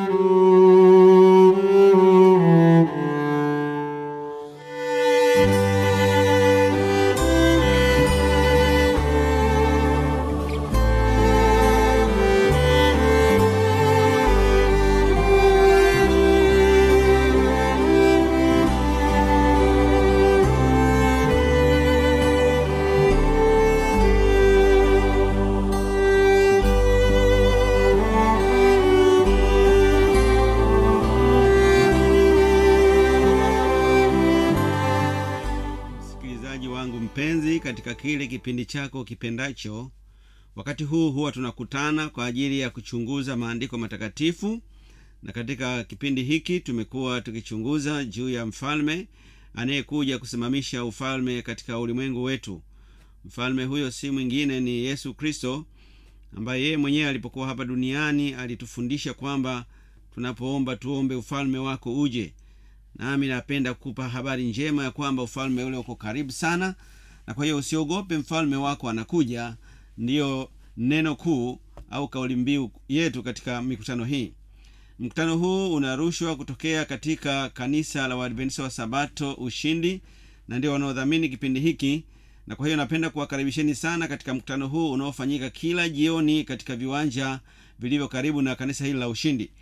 msikilizaji wangu mpenzi katika kile kipindi chako kipendacho wakati huu huwa tunakutana kwa ajili ya kuchunguza maandiko matakatifu na katika kipindi hiki tumekuwa tukichunguza juu ya mfalme anayekuja kusimamisha ufalme katika ulimwengu wetu mfalme huyo si mwingine ni yesu kristo ambaye yeye mwenyewe alipokuwa hapa duniani alitufundisha kwamba tunapoomba tuombe ufalme wako uje nami napenda kukupa habari njema ya kwamba ufalme ule uko karibu sana na kwa hiyo usiogope mfalme wako anakuja ndiyo neno kuu au kauli mbiu yetu katika mikutano hii mkutano huu unarushwa kutokea katika kanisa la waadventista wa sabato ushindi na ndio wanaodhamini kipindi hiki na kwa hiyo napenda kuwakaribisheni sana katika mkutano huu unaofanyika kila jioni katika viwanja vilivyo karibu na kanisa hili la ushindi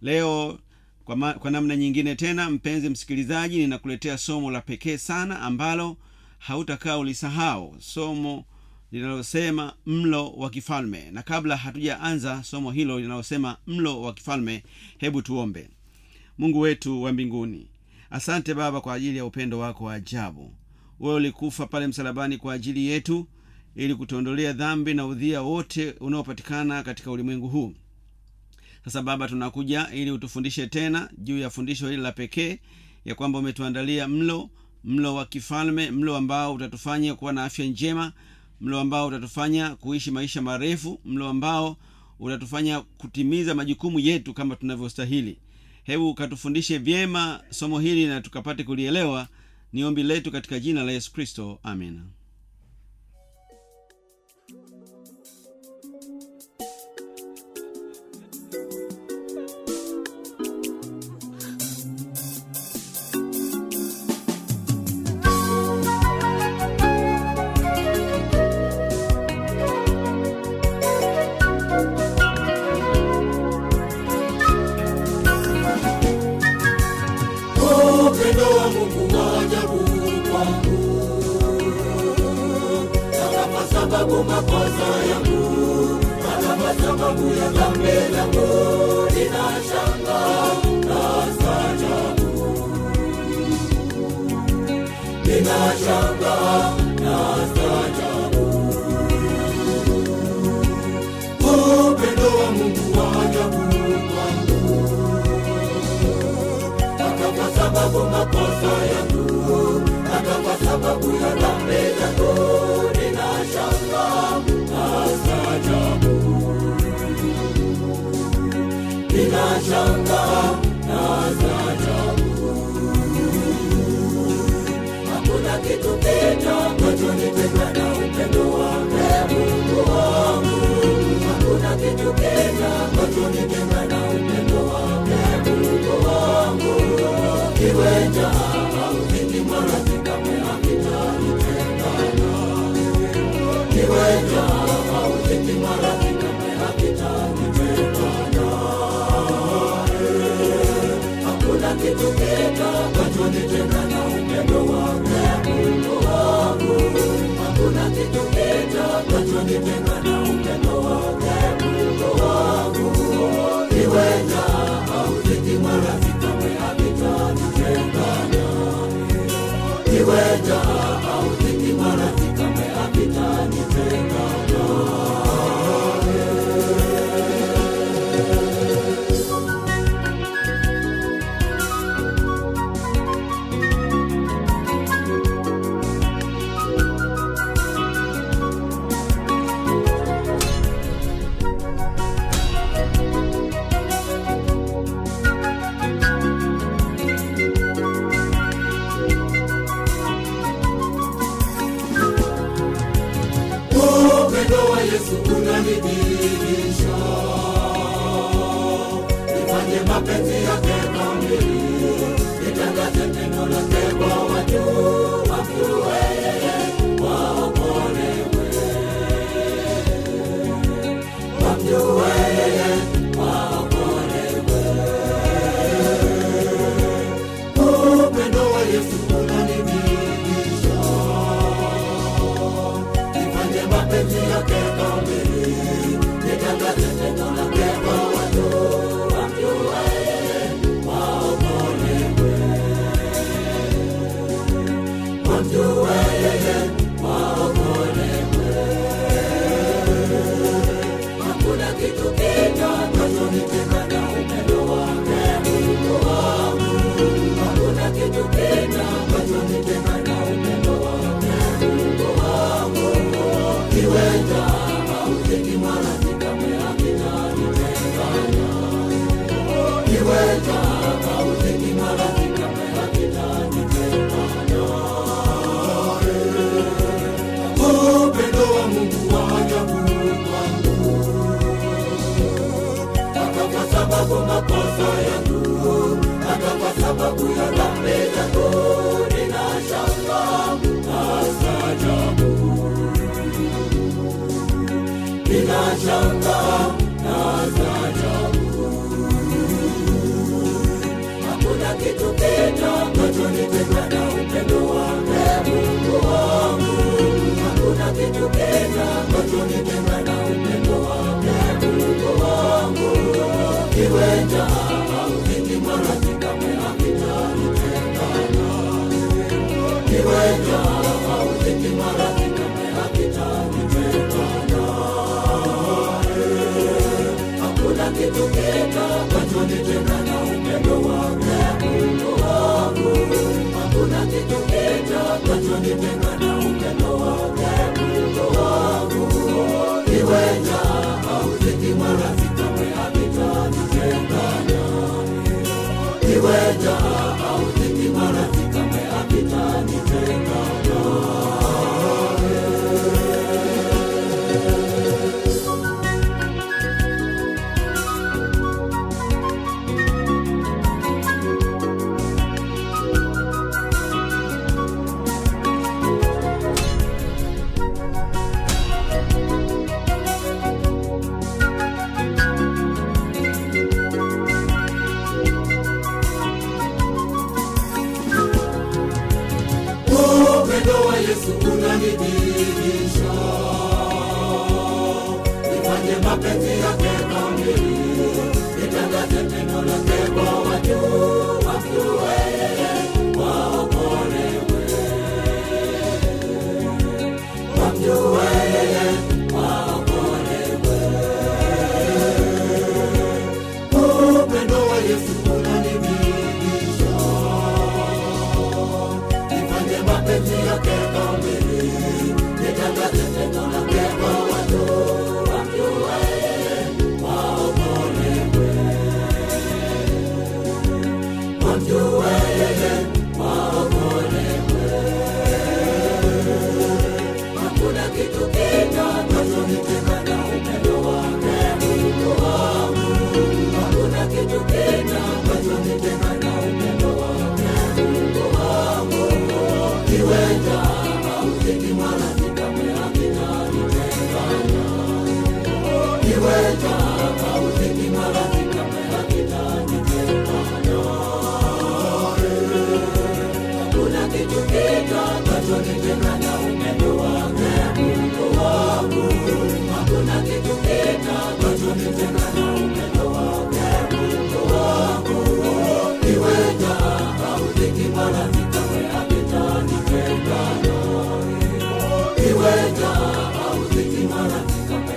leo kwa, ma, kwa namna nyingine tena mpenzi msikilizaji ninakuletea somo la pekee sana ambalo hautakaa ulisahau somo linalosema mlo wa kifalme na kabla hatujaanza somo hilo linalosema mlo wa kifalme hebu tuombe mungu wetu wa mbinguni asante baba kwa ajili ya upendo wako wa ajabu wewe ulikufa pale msalabani kwa ajili yetu ili kutuondolea dhambi na udhia wote unaopatikana katika ulimwengu huu sasa baba tunakuja ili utufundishe tena juu ya fundisho hili la pekee ya kwamba umetuandalia mlo mlo wa kifalme mlo ambao utatufanya kuwa na afya njema mlo ambao utatufanya kuishi maisha marefu mlo ambao utatufanya kutimiza majukumu yetu kama tunavyostahili hebu ukatufundishe vyema somo hili na tukapate kulielewa ni ombi letu katika jina la yesu kristo amina upendo wa mungu wa ajabu kwangu hata kwa sababu makosa yangu hata kwa sababu ya dhambi zangu ninashanga na stajabu ninashanga na stajabu upendo wa mungu wa ajabu kwangu hata kwa sababu makosa yangu, hata kwa sababu ya dhambi zangu, ninashanga na staajabu, ninashanga na staajabu. Hakuna kitu kitakachonitenga na upendo wake Mungu wangu, hakuna kitu kitakachonitenga na upendo wake Mungu wangu. Iwe njaa au dhiki, maradhi kamwe havitanitengana. Iwe njaa au dhiki, maradhi kamwe havitanitengana. Hakuna kitu kitakachonitenga na upendo wake Mungu wangu. Hakuna kitu kitakachonitenga na upendo wake Mungu wangu. kiweta hauziki maradhi kama havitanitengana upendo wa Mungu wa ajabu kwangu hata kwa sababu makosa yangu hata kwa sababu ya dhambi zangu ninashanga na staajabu ninashanga na staajabu hakuna kitu kitakachonitenga na upendo wake Mungu wangu hakuna kitu kitakachonitenga na upendo wake Mungu wangu kiweta hauziki maradhi kamwe hakitanitengana kiweta hauziki maradhi kamwe hakitanitengana hakuna kitu kitakachonitenga na upendo wake Mungu wangu hakuna kitu kitakachonitenga na upendo wake Mungu wangu kiweta hauziki maradhi kamwe havitanitengana kiweta hauziki maradhi kamwe havitanitengana upendo wa Yesu unanidhihirisha, nifanye mapenzi yake kamili, nitangaze neno lake kwa watu wamjue yeye, waokolewe, wamjue yeye, waokolewe. Upendo wa Yesu unanidhihirisha nifanye mapenzi yake kamili, nitangaze neno lake kwa watu wamjue yeye, waokolewe, wamjue yeye, waokolewe. Hakuna kitu kitakachonitenga na upendo wake Mungu wangu, hakuna kitu kitakachonitenga na upendo wake Mungu wangu kiweta hauziki maradhi kamwe hakitanitengana kiweta hauziki maradhi kamwe hakitanitengana hakuna kitu kitakachonitenga na upendo wake Mungu wangu hakuna kitu kitakachonitenga na upendo wake Mungu wangu kiweta hauziki maradhi kamwe hakitanitengana kiweta hauziki maradhi kamwe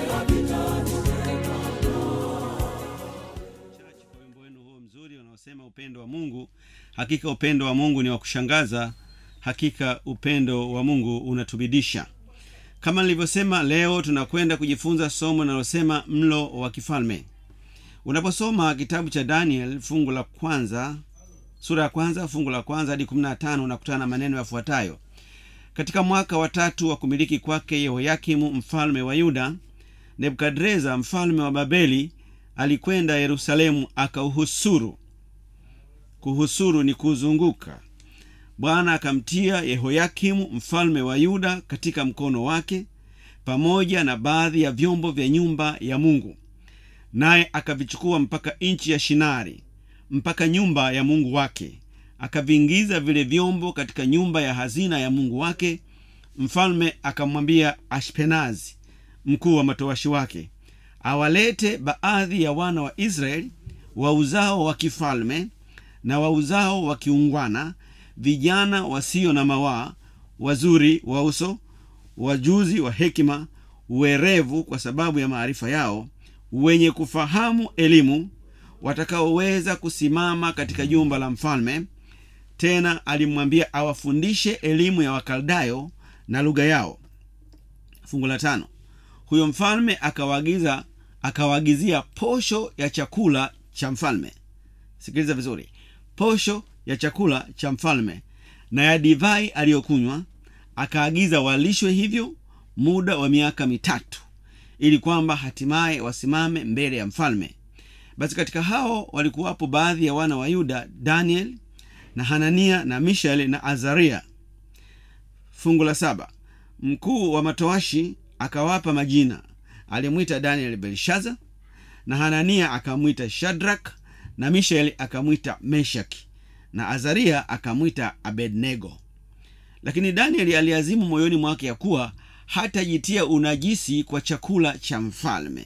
hakitanitengana Chachi kwa wimbo wenu huo mzuri unaosema upendo wa mungu hakika upendo wa mungu ni wa kushangaza hakika upendo wa mungu unatubidisha kama nilivyosema leo tunakwenda kujifunza somo linalosema mlo wa kifalme unaposoma kitabu cha daniel fungu la kwanza sura ya kwanza fungu la kwanza hadi kumi na tano unakutana na maneno yafuatayo katika mwaka wa tatu wa kumiliki kwake yehoyakimu mfalme wa yuda nebukadreza mfalme wa babeli alikwenda yerusalemu akauhusuru kuhusuru ni kuzunguka bwana akamtia yehoyakimu mfalme wa yuda katika mkono wake pamoja na baadhi ya vyombo vya nyumba ya mungu naye akavichukua mpaka nchi ya shinari mpaka nyumba ya mungu wake akaviingiza vile vyombo katika nyumba ya hazina ya mungu wake mfalme akamwambia ashpenazi mkuu wa matowashi wake awalete baadhi ya wana wa israeli wa uzao wa kifalme na wa uzao wa kiungwana vijana wasio na mawaa wazuri wa uso wajuzi wa hekima werevu kwa sababu ya maarifa yao wenye kufahamu elimu watakaoweza kusimama katika jumba la mfalme tena alimwambia awafundishe elimu ya wakaldayo na lugha yao fungu la tano huyo mfalme akawaagiza akawaagizia posho ya chakula cha mfalme sikiliza vizuri posho ya chakula cha mfalme na ya divai aliyokunywa akaagiza walishwe hivyo muda wa miaka mitatu ili kwamba hatimaye wasimame mbele ya mfalme basi katika hao walikuwapo baadhi ya wana wa yuda daniel na hanania na mishael na azaria fungu la saba mkuu wa matoashi akawapa majina alimwita daniel belshaza na hanania akamwita shadrak na mishael akamwita meshaki na azaria akamwita abednego lakini danieli aliazimu moyoni mwake ya kuwa hatajitia unajisi kwa chakula cha mfalme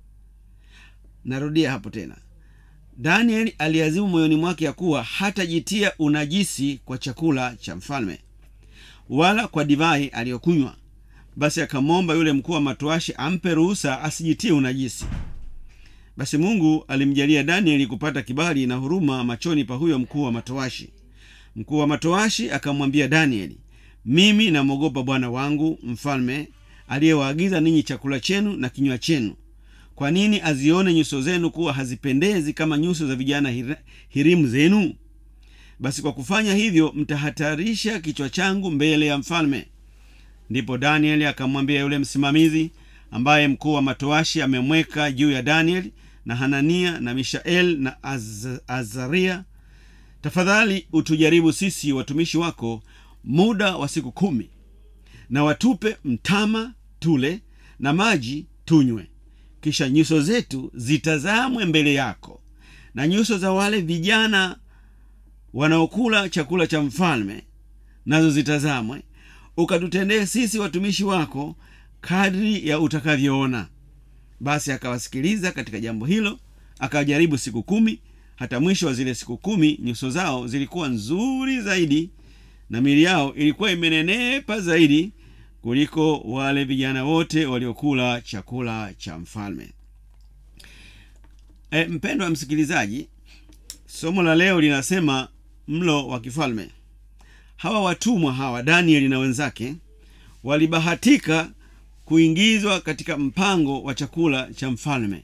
narudia hapo tena danieli aliazimu moyoni mwake ya kuwa hatajitia unajisi kwa chakula cha mfalme wala kwa divai aliyokunywa basi akamwomba yule mkuu wa matoashi ampe ruhusa asijitie unajisi basi mungu alimjalia danieli kupata kibali na huruma machoni pa huyo mkuu wa matoashi mkuu wa matoashi akamwambia danieli mimi namwogopa bwana wangu mfalme aliyewaagiza ninyi chakula chenu na kinywa chenu kwa nini azione nyuso zenu kuwa hazipendezi kama nyuso za vijana hir- hirimu zenu basi kwa kufanya hivyo mtahatarisha kichwa changu mbele ya mfalme ndipo danieli akamwambia yule msimamizi ambaye mkuu wa matoashi amemweka juu ya danieli na hanania na mishael na Az, azaria tafadhali utujaribu sisi watumishi wako muda wa siku kumi na watupe mtama tule na maji tunywe kisha nyuso zetu zitazamwe mbele yako na nyuso za wale vijana wanaokula chakula cha mfalme nazo zitazamwe ukatutendee sisi watumishi wako kadri ya utakavyoona basi akawasikiliza katika jambo hilo akawajaribu siku kumi hata mwisho wa zile siku kumi nyuso zao zilikuwa nzuri zaidi na mili yao ilikuwa imenenepa zaidi kuliko wale vijana wote waliokula chakula cha mfalme e, mpendwa msikilizaji somo la leo linasema mlo wa kifalme hawa watumwa hawa danieli na wenzake walibahatika kuingizwa katika mpango wa chakula cha mfalme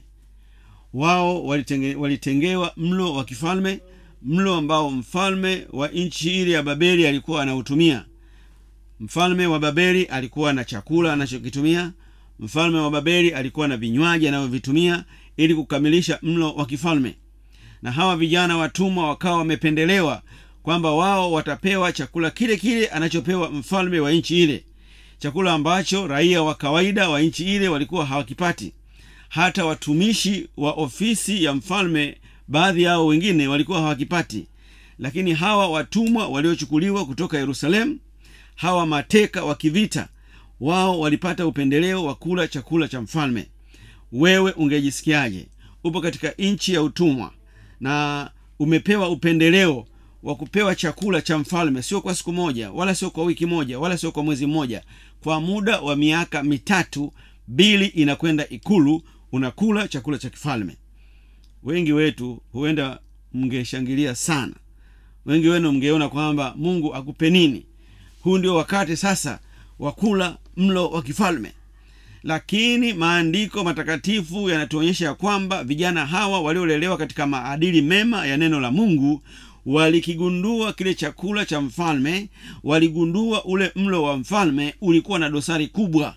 wao walitenge, walitengewa mlo wa kifalme mlo ambao mfalme wa nchi ile ya babeli alikuwa anautumia mfalme wa babeli alikuwa na chakula anachokitumia mfalme wa babeli alikuwa na vinywaji anavyovitumia ili kukamilisha mlo wa kifalme na hawa vijana watumwa wakawa wamependelewa kwamba wao watapewa chakula kile kile anachopewa mfalme wa nchi ile chakula ambacho raia wa kawaida wa nchi ile walikuwa hawakipati hata watumishi wa ofisi ya mfalme baadhi yao wengine walikuwa hawakipati lakini hawa watumwa waliochukuliwa kutoka yerusalemu hawa mateka wa kivita wao walipata upendeleo wa kula chakula cha mfalme wewe ungejisikiaje upo katika nchi ya utumwa na umepewa upendeleo wa kupewa chakula cha mfalme sio kwa siku moja wala sio kwa wiki moja wala sio kwa mwezi mmoja kwa muda wa miaka mitatu bili inakwenda ikulu unakula chakula cha kifalme wengi wetu huenda mngeshangilia sana wengi wenu mngeona kwamba mungu akupe nini huu ndio wakati sasa wa kula mlo wa kifalme lakini maandiko matakatifu yanatuonyesha ya kwamba vijana hawa waliolelewa katika maadili mema ya neno la mungu walikigundua kile chakula cha mfalme waligundua ule mlo wa mfalme ulikuwa na dosari kubwa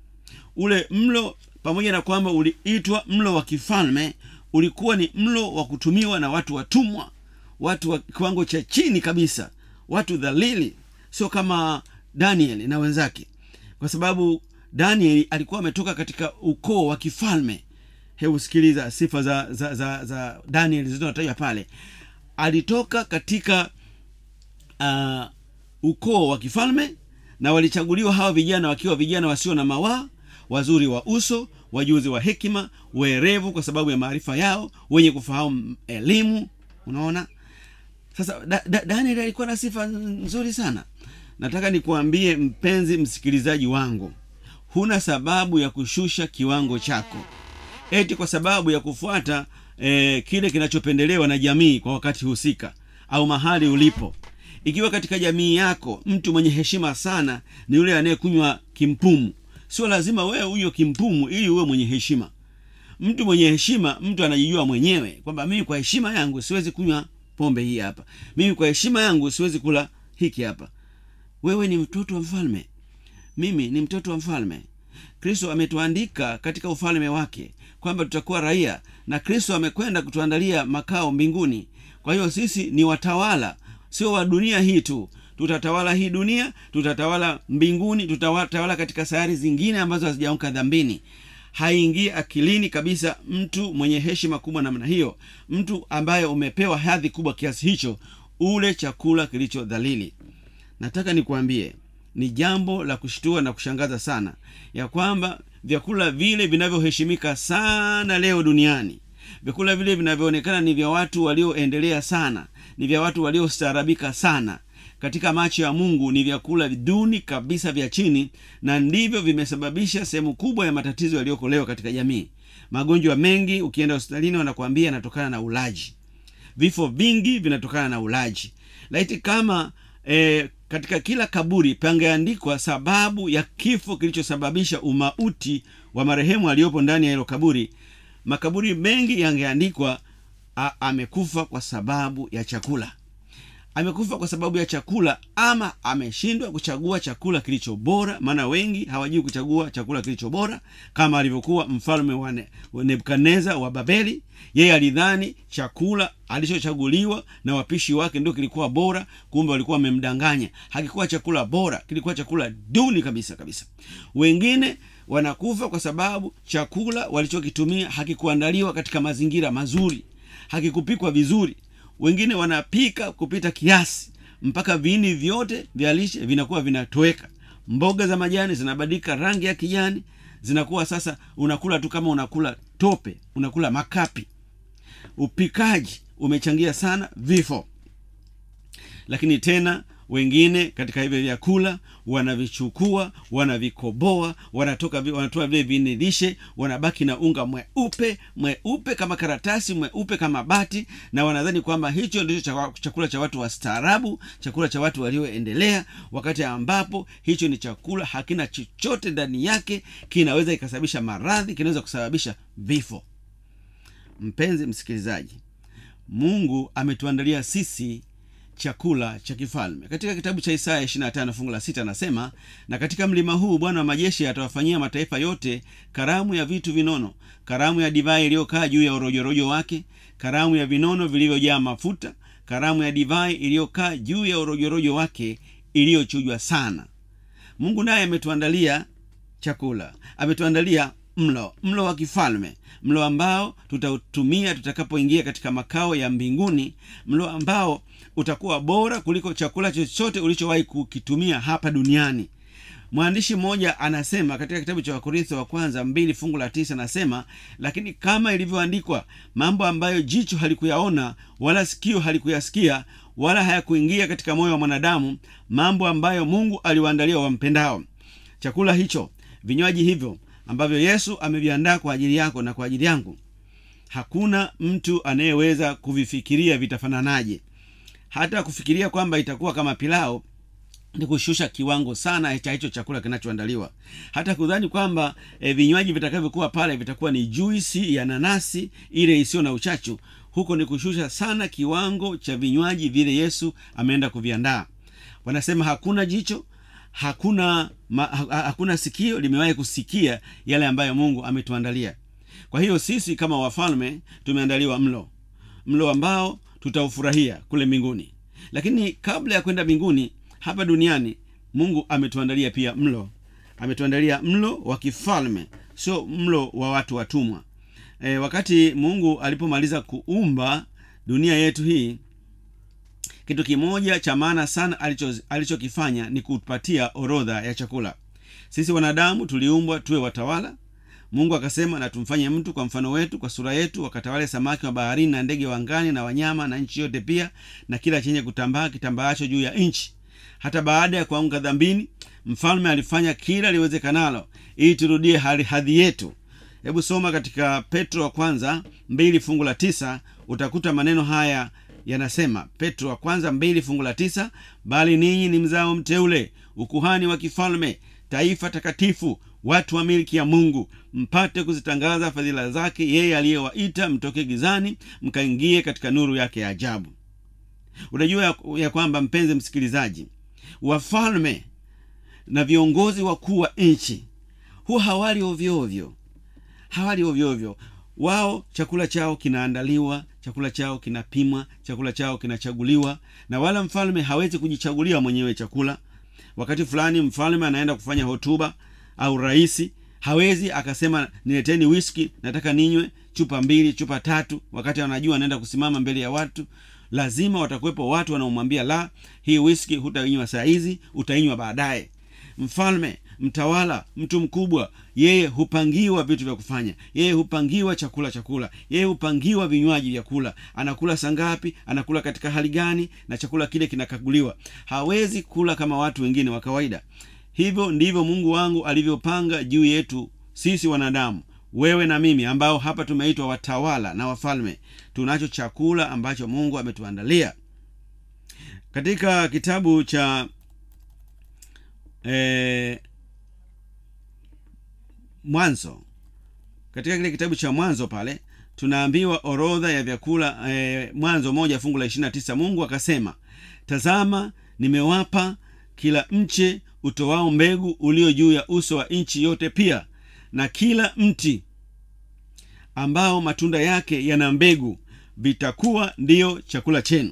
ule mlo pamoja na kwamba uliitwa mlo wa kifalme ulikuwa ni mlo wa kutumiwa na watu watumwa watu wa kiwango cha chini kabisa watu dhalili sio kama daniel na wenzake kwa sababu daniel alikuwa ametoka katika ukoo wa kifalme hebu sikiliza sifa za za, za, za daniel zilizotajwa pale alitoka katika uh, ukoo wa kifalme na walichaguliwa hawa vijana wakiwa vijana wasio na mawaa wazuri wa uso wajuzi wa hekima werevu kwa sababu ya maarifa yao wenye kufahamu elimu unaona sasa da, da, daniel alikuwa na sifa nzuri sana nataka nikuambie mpenzi msikilizaji wangu huna sababu ya kushusha kiwango chako eti kwa sababu ya kufuata eh, kile kinachopendelewa na jamii kwa wakati husika au mahali ulipo ikiwa katika jamii yako mtu mwenye heshima sana ni yule anayekunywa kimpumu sio lazima wewe unywe kimpumu ili uwe mwenye heshima mtu mwenye heshima mtu anajijua mwenyewe kwamba mimi kwa heshima yangu siwezi kunywa pombe hii hapa mimi kwa heshima yangu siwezi kula hiki hapa wewe ni mtoto wa mfalme mimi ni mtoto wa mfalme kristo ametuandika katika ufalme wake kwamba tutakuwa raia na kristo amekwenda kutuandalia makao mbinguni kwa hiyo sisi ni watawala sio wa dunia hii tu tutatawala hii dunia tutatawala mbinguni tutatawala katika sayari zingine ambazo hazijaamka dhambini haingii akilini kabisa mtu mwenye heshima kubwa namna hiyo mtu ambaye umepewa hadhi kubwa kiasi hicho ule chakula kilicho dhalili nataka nikuambie ni jambo la kushtua na kushangaza sana ya kwamba vyakula vile vinavyoheshimika sana leo duniani vyakula vile vinavyoonekana ni vya watu walioendelea sana ni vya watu waliostaarabika sana katika macho ya mungu ni vyakula duni kabisa vya chini na ndivyo vimesababisha sehemu kubwa ya matatizo yaliyoko leo katika jamii magonjwa mengi ukienda hospitalini wanakuambia yanatokana na ulaji vifo vingi vinatokana na ulaji laiti kama e, katika kila kaburi pangeandikwa sababu ya kifo kilichosababisha umauti wa marehemu aliyopo ndani ya hilo kaburi makaburi mengi yangeandikwa amekufa kwa sababu ya chakula amekufa kwa sababu ya chakula ama ameshindwa kuchagua chakula kilicho bora maana wengi hawajui kuchagua chakula kilicho bora kama alivyokuwa mfalme wa ne, nebukadneza wa babeli yeye alidhani chakula alichochaguliwa na wapishi wake ndio kilikuwa bora kumbe walikuwa wamemdanganya hakikuwa chakula bora kilikuwa chakula duni kabisa kabisa wengine wanakufa kwa sababu chakula walichokitumia hakikuandaliwa katika mazingira mazuri hakikupikwa vizuri wengine wanapika kupita kiasi mpaka viini vyote vya lishe vinakuwa vinatoweka mboga za majani zinabadilika rangi ya kijani zinakuwa sasa unakula tu kama unakula tope unakula makapi upikaji umechangia sana vifo lakini tena wengine katika hivyo vyakula wanavichukua wanavikoboa wanatoka wanatoa vile vinilishe wanabaki na unga mweupe mweupe kama karatasi mweupe kama bati na wanadhani kwamba hicho ndicho chakula cha watu wastaarabu chakula cha watu walioendelea wakati ambapo hicho ni chakula hakina chochote ndani yake kinaweza ikasababisha maradhi kinaweza kusababisha vifo mpenzi msikilizaji mungu ametuandalia sisi chakula cha kifalme katika kitabu cha isaya 25 fungu la sita anasema na katika mlima huu bwana wa majeshi atawafanyia mataifa yote karamu ya vitu vinono karamu ya divai iliyokaa juu ya orojorojo wake karamu ya vinono vilivyojaa mafuta karamu ya divai iliyokaa juu ya orojorojo wake iliyochujwa sana mungu naye ametuandalia chakula ametuandalia mlo mlo wa kifalme mlo ambao tutautumia tutakapoingia katika makao ya mbinguni mlo ambao utakuwa bora kuliko chakula chochote ulichowahi kukitumia hapa duniani mwandishi mmoja anasema katika kitabu cha wakorintho wa kwanza mbili fungu la tisa anasema lakini kama ilivyoandikwa mambo ambayo jicho halikuyaona wala sikio halikuyasikia wala hayakuingia katika moyo wa mwanadamu mambo ambayo mungu aliwaandalia wampendao chakula hicho vinywaji hivyo ambavyo yesu ameviandaa kwa ajili yako na kwa ajili yangu hakuna mtu anayeweza kuvifikiria vitafananaje hata kufikiria kwamba itakuwa kama pilao ni kushusha kiwango sana cha hicho chakula kinachoandaliwa hata kudhani kwamba e, vinywaji vitakavyokuwa pale vitakuwa ni juisi ya nanasi ile isiyo na uchachu huko ni kushusha sana kiwango cha vinywaji vile yesu ameenda kuviandaa wanasema hakuna jicho hakuna ma, ha, hakuna sikio limewahi kusikia yale ambayo mungu ametuandalia kwa hiyo sisi kama wafalme tumeandaliwa mlo mlo ambao tutaufurahia kule mbinguni lakini kabla ya kwenda mbinguni hapa duniani mungu ametuandalia pia mlo ametuandalia mlo wa kifalme sio mlo wa watu watumwa e, wakati mungu alipomaliza kuumba dunia yetu hii kitu kimoja cha maana sana alichokifanya alicho ni kupatia orodha ya chakula sisi wanadamu tuliumbwa tuwe watawala mungu akasema na tumfanye mtu kwa mfano wetu kwa sura yetu wakatawale samaki wa baharini na ndege wa angani na wanyama na nchi yote pia na kila chenye kutambaa kitambaacho juu ya nchi hata baada ya kuanguka dhambini mfalme alifanya kila liwezekanalo ili turudie hadhi yetu hebu soma katika petro wa kwanza mbili fungu la tisa utakuta maneno haya yanasema petro wa kwanza mbili fungu la tisa bali ninyi ni mzao mteule ukuhani wa kifalme taifa takatifu watu wa milki ya mungu mpate kuzitangaza fadhila zake yeye aliyewaita mtoke gizani mkaingie katika nuru yake ya ajabu unajua ya, ya kwamba mpenzi msikilizaji wafalme na viongozi wakuu wa nchi huwa hawali ovyoovyo hawali ovyoovyo wao chakula chao kinaandaliwa chakula chao kinapimwa chakula chao kinachaguliwa na wala mfalme hawezi kujichagulia mwenyewe chakula wakati fulani mfalme anaenda kufanya hotuba au rahisi hawezi akasema nileteni whisky nataka ninywe chupa mbili chupa tatu wakati anajua anaenda kusimama mbele ya watu lazima watakuwepo watu wanaomwambia la hii whisky hutainywa saa hizi utainywa baadaye mfalme mtawala mtu mkubwa yeye hupangiwa vitu vya kufanya yeye hupangiwa chakula chakula yeye hupangiwa vinywaji vya kula anakula sangapi anakula katika hali gani na chakula kile kinakaguliwa hawezi kula kama watu wengine wa kawaida hivyo ndivyo mungu wangu alivyopanga juu yetu sisi wanadamu wewe na mimi ambao hapa tumeitwa watawala na wafalme tunacho chakula ambacho mungu ametuandalia katika kitabu cha eh, mwanzo katika kile kitabu cha mwanzo pale tunaambiwa orodha ya vyakula eh, mwanzo moja fungu la ishirina tisa mungu akasema tazama nimewapa kila mche utoao mbegu ulio juu ya uso wa nchi yote pia na kila mti ambao matunda yake yana mbegu vitakuwa ndiyo chakula chenu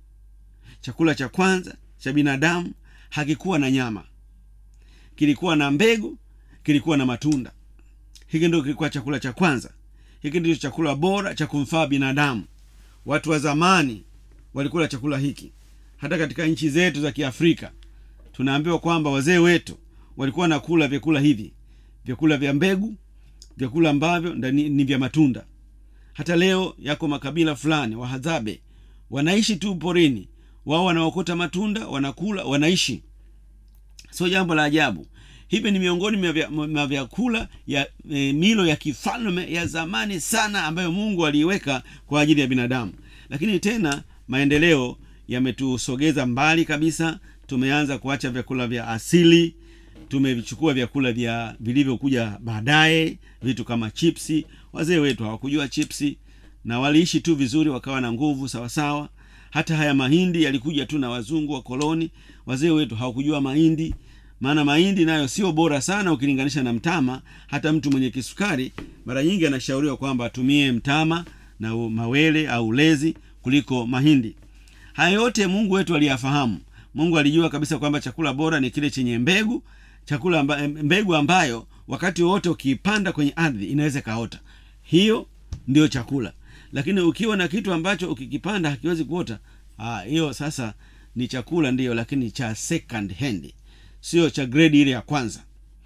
chakula cha kwanza cha binadamu hakikuwa na nyama kilikuwa na mbegu kilikuwa na matunda hiki ndio kilikuwa chakula cha kwanza hiki ndicho chakula bora cha kumfaa binadamu watu wa zamani walikula chakula hiki hata katika nchi zetu za kiafrika tunaambiwa kwamba wazee wetu walikuwa nakula vyakula hivi vyakula vya mbegu vyakula ambavyo ndani ni vya matunda hata leo yako makabila fulani wahadzabe wanaishi tu porini wao wanaokota matunda wanakula wanaishi sio jambo la ajabu hivi ni miongoni mwa vya- mwa vyakula ya e, milo ya kifalme ya zamani sana ambayo mungu aliiweka kwa ajili ya binadamu lakini tena maendeleo yametusogeza mbali kabisa tumeanza kuacha vyakula vya asili tumevichukua vyakula vya vilivyokuja baadaye vitu kama chipsi wazee wetu hawakujua chipsi na waliishi tu vizuri wakawa na nguvu sawasawa hata haya mahindi yalikuja tu na wazungu wa koloni wazee wetu hawakujua mahindi maana mahindi nayo sio bora sana ukilinganisha na mtama hata mtu mwenye kisukari mara nyingi anashauriwa kwamba atumie mtama na u- mawele au ulezi kuliko mahindi haya yote mungu wetu aliyafahamu mungu alijua kabisa kwamba chakula bora ni kile chenye mbegu chakula amba, mbegu ambayo wakati wowote ukiipanda kwenye ardhi inaweza ikaota hiyo ndio chakula lakini ukiwa na kitu ambacho ukikipanda hakiwezi kuota ah, hiyo sasa ni chakula ndiyo lakini cha second hand sio cha grade ile ya kwanza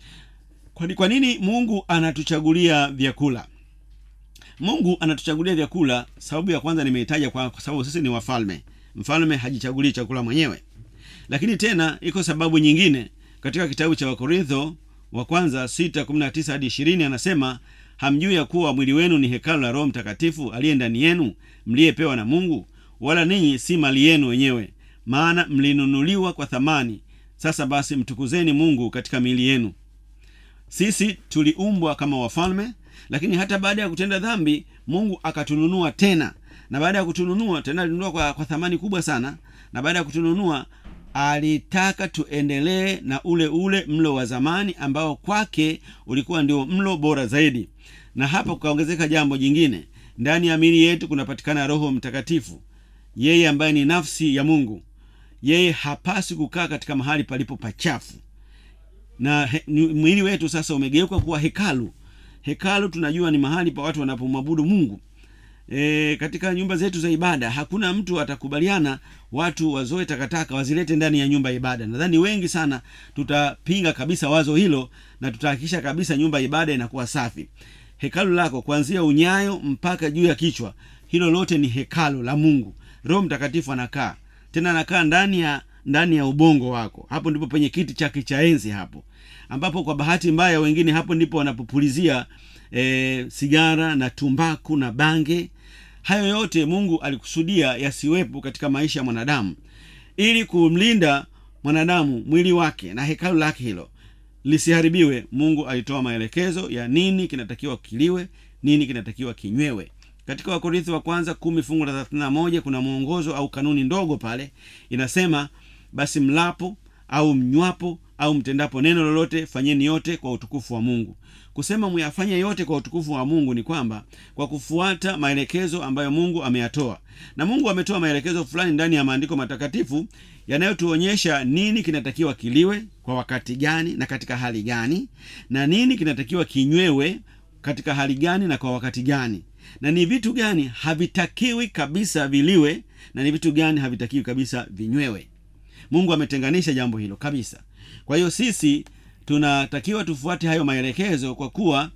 kwa, kwa nini mungu anatuchagulia vyakula mungu anatuchagulia vyakula sababu ya kwanza nimeitaja kwa, kwa sababu sisi ni wafalme mfalme hajichagulii chakula mwenyewe lakini tena iko sababu nyingine katika kitabu cha wakorintho wa kwanza 6 hadi 20 anasema hamjui ya kuwa mwili wenu ni hekalu la roho mtakatifu aliye ndani yenu mliyepewa na mungu wala ninyi si mali yenu wenyewe maana mlinunuliwa kwa thamani sasa basi mtukuzeni mungu katika miili yenu sisi tuliumbwa kama wafalme lakini hata baada ya kutenda dhambi mungu akatununua tena na baada ya kutununua tena alinunua kwa, kwa thamani kubwa sana na baada ya kutununua alitaka tuendelee na ule ule mlo wa zamani ambao kwake ulikuwa ndio mlo bora zaidi na hapa kukaongezeka jambo jingine ndani ya miili yetu kunapatikana roho mtakatifu yeye ambaye ni nafsi ya mungu yeye hapasi kukaa katika mahali palipo pachafu na he, ni- mwili wetu sasa umegeuka kuwa hekalu hekalu tunajua ni mahali pa watu wanapomwabudu mungu e, katika nyumba zetu za ibada hakuna mtu atakubaliana watu wazoe takataka wazilete ndani ya nyumba ya ibada nadhani wengi sana tutapinga kabisa wazo hilo na tutahakikisha kabisa nyumba ya ibada inakuwa safi hekalu lako kuanzia unyayo mpaka juu ya kichwa hilo lote ni hekalu la mungu roho mtakatifu anakaa tena anakaa ndani ya ndani ya ubongo wako hapo ndipo penye kiti chake cha enzi hapo ambapo kwa bahati mbaya wengine hapo ndipo wanapopulizia e, sigara na tumbaku na bange hayo yote mungu alikusudia yasiwepo katika maisha ya mwanadamu ili kumlinda mwanadamu mwili wake na hekalu lake hilo lisiharibiwe mungu alitoa maelekezo ya nini kinatakiwa kiliwe nini kinatakiwa kinywewe katika wakorintho wa kwanza kumi fungu la thelathini na moja kuna mwongozo au kanuni ndogo pale inasema basi mlapo au mnywapo au mtendapo neno lolote fanyeni yote kwa utukufu wa mungu kusema muyafanye yote kwa utukufu wa mungu ni kwamba kwa kufuata maelekezo ambayo mungu ameyatoa na mungu ametoa maelekezo fulani ndani ya maandiko matakatifu yanayotuonyesha nini kinatakiwa kiliwe kwa wakati gani na katika hali gani na nini kinatakiwa kinywewe katika hali gani na kwa wakati gani na ni vitu gani havitakiwi kabisa viliwe na ni vitu gani havitakiwi kabisa vinywewe mungu ametenganisha jambo hilo kabisa kwa hiyo sisi tunatakiwa tufuate hayo maelekezo kwa kuwa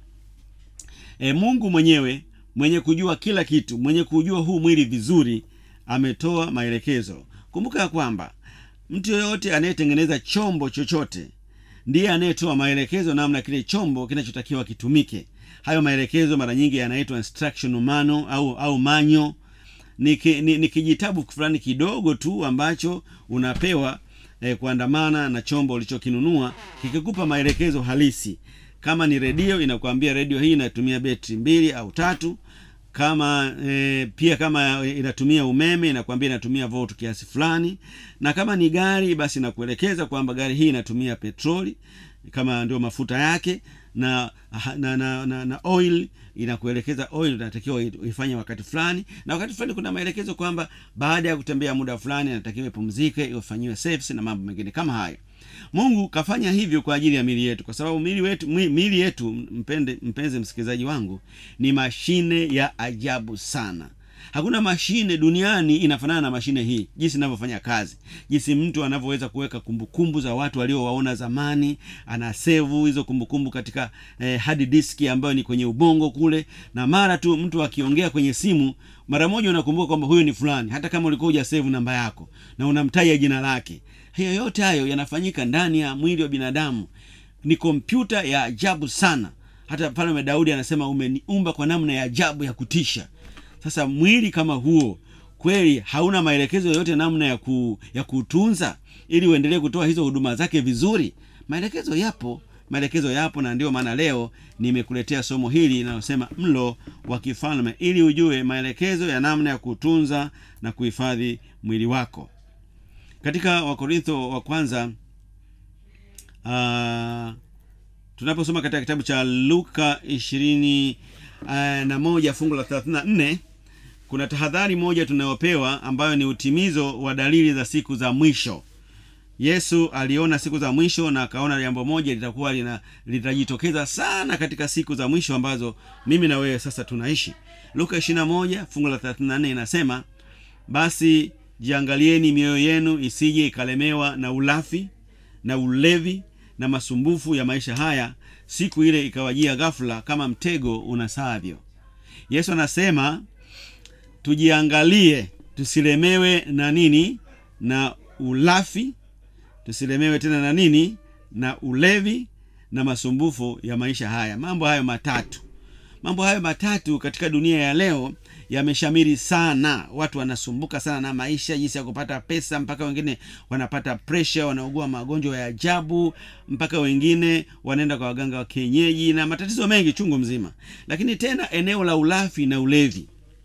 e, mungu mwenyewe mwenye kujua kila kitu mwenye kujua huu mwili vizuri ametoa maelekezo kumbuka ya kwamba mtu yoyote anayetengeneza chombo chochote ndiye anayetoa maelekezo namna kile chombo kinachotakiwa kitumike hayo maelekezo mara nyingi yanaitwa instruction mano au au manyo ni, ki, ni, ni kijitabu fulani kidogo tu ambacho unapewa eh, kuandamana na chombo ulichokinunua kikikupa maelekezo halisi kama ni redio inakwambia redio hii inatumia betri mbili au tatu kama e, pia kama inatumia umeme inakwambia inatumia volt kiasi fulani na kama ni gari basi inakuelekeza kwamba gari hii inatumia petroli kama ndio mafuta yake na na, na, na, na oil inakuelekeza oil unatakiwa uifanye wakati fulani na wakati fulani kuna maelekezo kwamba baada ya kutembea muda fulani inatakiwa ipumzike ifanyiwe service na mambo mengine kama hayo mungu kafanya hivyo kwa ajili ya mili yetu kwa sababu mili wetu mili yetu mpende, mpenzi msikilizaji wangu ni mashine ya ajabu sana hakuna mashine duniani inafanana na mashine hii jinsi inavyofanya kazi jinsi mtu anavyoweza kuweka kumbukumbu za watu waliowaona zamani anasevu hizo kumbukumbu katika eh, hard disk ambayo ni kwenye ubongo kule na mara tu mtu akiongea kwenye simu mara moja unakumbuka kwamba huyo ni fulani hata kama ulikuwa hujasevu namba yako na unamtaja jina lake hiyo yote hayo yanafanyika ndani ya mwili wa binadamu ni kompyuta ya ajabu sana hata pale daudi anasema umeniumba kwa namna ya ajabu ya kutisha sasa mwili kama huo kweli hauna maelekezo yoyote namna ya, ku, ya kutunza ili uendelee kutoa hizo huduma zake vizuri maelekezo yapo maelekezo yapo na ndio maana leo nimekuletea somo hili linalosema mlo wa kifalme ili ujue maelekezo ya namna ya kutunza na kuhifadhi mwili wako katika wakorintho wa kwanza uh, tunaposoma katika kitabu cha luka ishirini uh, na moja fungu la thelathini na nne kuna tahadhari moja tunayopewa ambayo ni utimizo wa dalili za siku za mwisho yesu aliona siku za mwisho na akaona jambo moja litakuwa lina litajitokeza sana katika siku za mwisho ambazo mimi na wewe sasa tunaishi luka 21 fungu la 34 inasema basi jiangalieni mioyo yenu isije ikalemewa na ulafi na ulevi na masumbufu ya maisha haya siku ile ikawajia ghafula kama mtego unasavyo yesu anasema tujiangalie tusilemewe na nini na ulafi tusilemewe tena na nini na ulevi na masumbufu ya maisha haya mambo hayo matatu mambo hayo matatu katika dunia ya leo yameshamiri sana watu wanasumbuka sana na maisha jinsi ya kupata pesa mpaka wengine wanapata presha wanaugua magonjwa ya ajabu mpaka wengine wanaenda kwa waganga wa kienyeji na matatizo mengi chungu mzima lakini tena eneo la ulafi na ulevi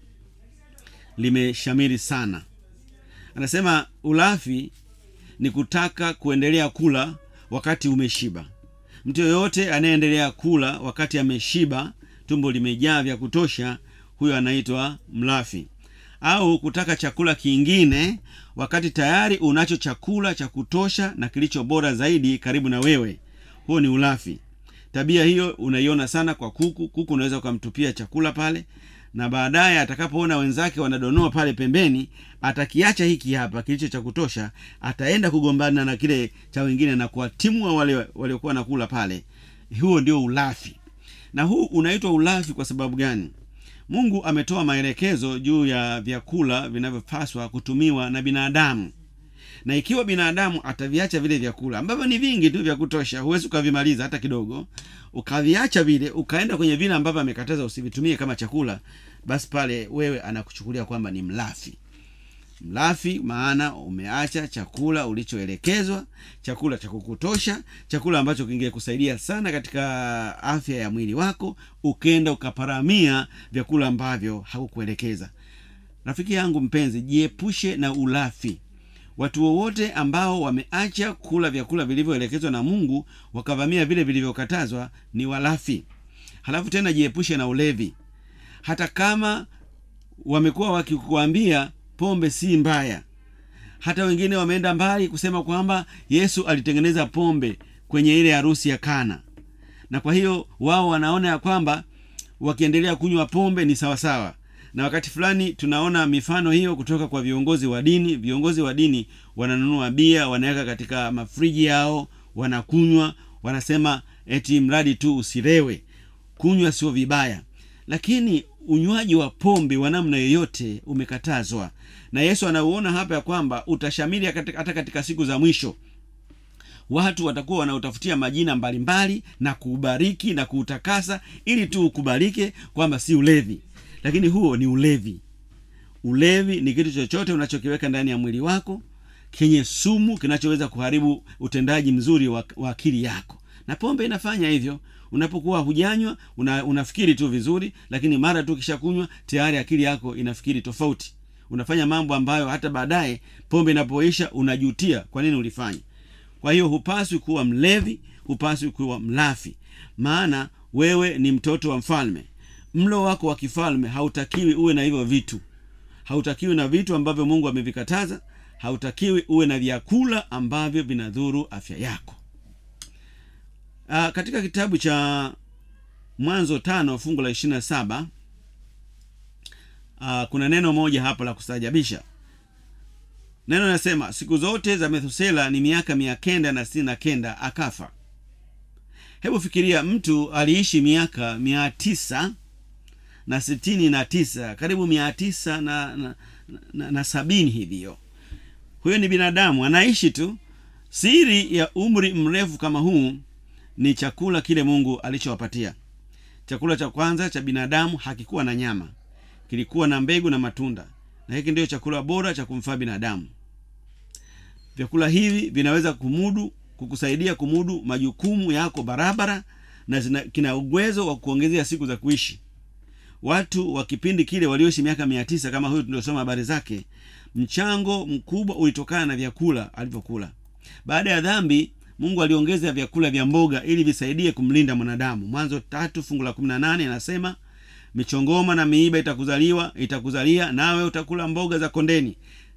limeshamiri sana anasema ulafi ni kutaka kuendelea kula wakati umeshiba mtu yoyote anayeendelea kula wakati ameshiba tumbo limejaa vya kutosha huyo anaitwa mlafi au kutaka chakula kingine wakati tayari unacho chakula cha kutosha na kilicho bora zaidi karibu na wewe huo ni ulafi tabia hiyo unaiona sana kwa kuku kuku unaweza ukamtupia chakula pale na baadaye atakapoona wenzake wanadonoa pale pembeni atakiacha hiki hapa kilicho cha kutosha ataenda kugombana na kile cha wengine na kuwatimua wale waliokuwa nakula pale huo ndio ulafi na huu unaitwa ulafi kwa sababu gani mungu ametoa maelekezo juu ya vyakula vinavyopaswa kutumiwa na binadamu na ikiwa binadamu ataviacha vile vyakula ambavyo ni vingi tu vya kutosha huwezi ukavimaliza hata kidogo ukaviacha vile ukaenda kwenye vile ambavyo amekataza usivitumie kama chakula basi pale wewe anakuchukulia kwamba ni mlafi mlafi maana umeacha chakula ulichoelekezwa chakula cha kukutosha chakula ambacho kingekusaidia sana katika afya ya mwili wako ukenda ukaparamia vyakula ambavyo hakukuelekeza rafiki yangu mpenzi jiepushe na ulafi watu wowote ambao wameacha kula vyakula vilivyoelekezwa na mungu wakavamia vile vilivyokatazwa ni walafi halafu tena jiepushe na ulevi hata kama wamekuwa wakikuambia pombe si mbaya hata wengine wameenda mbali kusema kwamba yesu alitengeneza pombe kwenye ile harusi ya kana na kwa hiyo wao wanaona ya kwamba wakiendelea kunywa pombe ni sawasawa na wakati fulani tunaona mifano hiyo kutoka kwa viongozi wa dini viongozi wa dini wananunua bia wanaweka katika mafriji yao wanakunywa wanasema eti mradi tu usilewe kunywa sio vibaya lakini unywaji wa pombe wa namna yoyote umekatazwa na yesu anauona hapa ya kwamba utashamiri hata katika siku za mwisho watu watakuwa wanautafutia majina mbalimbali na kuubariki na kuutakasa ili tu ukubalike kwamba si ulevi lakini huo ni ulevi ulevi ni kitu chochote unachokiweka ndani ya mwili wako kenye sumu kinachoweza kuharibu utendaji mzuri wa, wa akili yako na pombe inafanya hivyo unapokuwa hujanywa una, unafikiri tu vizuri lakini mara tu kishakunywa tayari akili yako inafikiri tofauti unafanya mambo ambayo hata baadaye pombe inapoisha unajutia kwa nini ulifanya kwa hiyo hupaswi kuwa mlevi hupaswi kuwa mlafi maana wewe ni mtoto wa mfalme mlo wako wa kifalme hautakiwi uwe na hivyo vitu hautakiwi na vitu ambavyo mungu amevikataza hautakiwi uwe na vyakula ambavyo vinadhuru afya yako Aa, katika kitabu cha mwanzo tano fungu la ishirina saba Aa, kuna neno moja hapa la kustaajabisha neno linasema siku zote za methusela ni miaka mia kenda na sitini na kenda akafa hebu fikiria mtu aliishi miaka mia tisa na sitini na tisa karibu mia tisa na, na, na, na sabini hivyo huyo ni binadamu anaishi tu siri ya umri mrefu kama huu ni chakula kile mungu alichowapatia chakula cha kwanza cha binadamu hakikuwa na nyama kilikuwa na mbegu na matunda na hiki ndiyo chakula bora cha kumfaa binadamu vyakula hivi vinaweza kumudu kukusaidia kumudu majukumu yako barabara na zina, kina uwezo wa kuongezea siku za kuishi watu wa kipindi kile walioishi miaka mia tisa kama huyu tuliosoma habari zake mchango mkubwa ulitokana na vyakula alivyokula baada ya dhambi mungu aliongeza vyakula vya mboga ili visaidie kumlinda mwanadamu mwanzo tatu fungu la kumi na nane anasema michongoma na miiba itakuzaliwa itakuzalia nawe utakula mboga za kondeni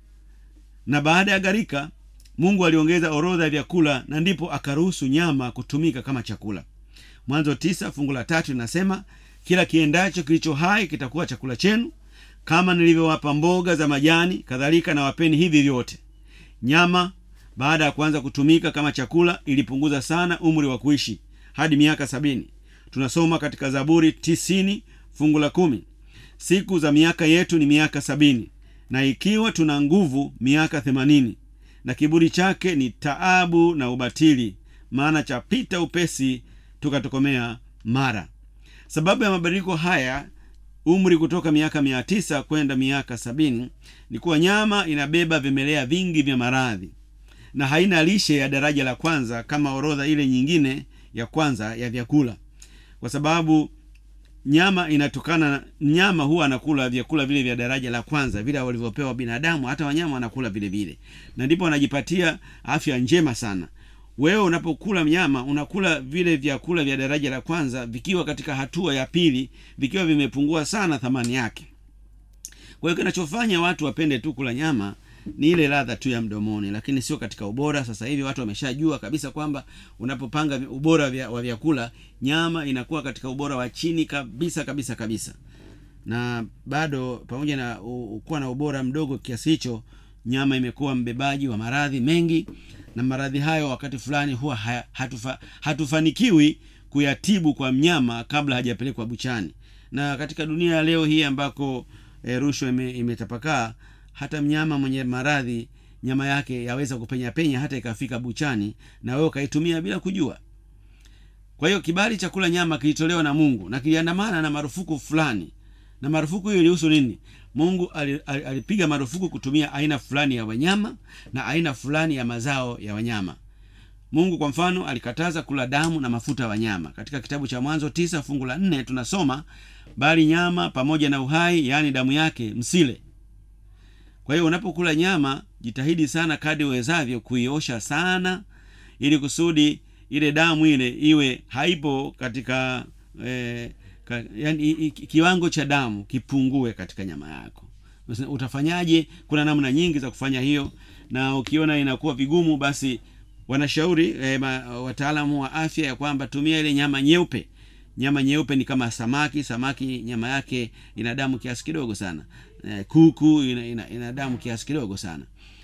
na baada ya gharika mungu aliongeza orodha ya vyakula na ndipo akaruhusu nyama kutumika kama chakula mwanzo tisa fungu la tatu linasema kila kiendacho kilicho hai kitakuwa chakula chenu kama nilivyowapa mboga za majani kadhalika na wapeni hivi vyote nyama baada ya kuanza kutumika kama chakula ilipunguza sana umri wa kuishi hadi miaka sabini tunasoma katika zaburi tisini fungu la kumi siku za miaka yetu ni miaka sabini na ikiwa tuna nguvu miaka themanini na kiburi chake ni taabu na ubatili maana chapita upesi tukatokomea mara sababu ya mabadiliko haya umri kutoka miaka mia tisa kwenda miaka sabini ni kuwa nyama inabeba vimelea vingi vya maradhi na haina lishe ya daraja la kwanza kama orodha ile nyingine ya kwanza ya vyakula kwa sababu nyama inatokana na nyama huwa anakula vyakula vile vya daraja la kwanza vile walivyopewa binadamu hata wanyama wanakula vile vile na ndipo wanajipatia afya njema sana wewe unapokula mnyama unakula vile vyakula vya daraja la kwanza vikiwa katika hatua ya pili vikiwa vimepungua sana thamani yake kwa hiyo kinachofanya watu wapende tu kula nyama ni ile ladha tu ya mdomoni lakini sio katika ubora sasa hivi watu wameshajua kabisa kwamba unapopanga ubora vya, wa vyakula nyama inakuwa katika ubora wa chini kabisa kabisa kabisa na bado pamoja na u- kuwa na ubora mdogo kiasi hicho nyama imekuwa mbebaji wa maradhi mengi na maradhi hayo wakati fulani huwa haya- hatufa, hatufanikiwi kuyatibu kwa mnyama kabla hajapelekwa buchani na katika dunia ya leo hii ambako e, rushwa ime, imetapakaa hata mnyama mwenye maradhi nyama yake yaweza kupenya penya hata ikafika buchani na wewe ukaitumia bila kujua kwa hiyo kibali cha kula nyama kilitolewa na mungu na kiliandamana na marufuku fulani na marufuku hiyo ilihusu nini mungu ali- ali- alipiga marufuku kutumia aina fulani ya wanyama na aina fulani ya mazao ya wanyama mungu kwa mfano alikataza kula damu na mafuta ya wanyama katika kitabu cha mwanzo tisa fungu la nne tunasoma bali nyama pamoja na uhai yaani damu yake msile kwa hiyo unapokula nyama jitahidi sana kadi uwezavyo kuiosha sana ili kusudi ile damu ile iwe haipo katika eh, ka, yani, i, i, kiwango cha damu kipungue katika nyama yako Sasa utafanyaje kuna namna nyingi za kufanya hiyo na ukiona inakuwa vigumu basi wanashauri eh, ma, wataalamu wa afya ya kwamba tumia ile nyama nyeupe nyama nyeupe ni kama samaki samaki nyama yake ina damu kiasi kidogo sana eh, kuku ina, ina, ina damu kiasi kidogo sana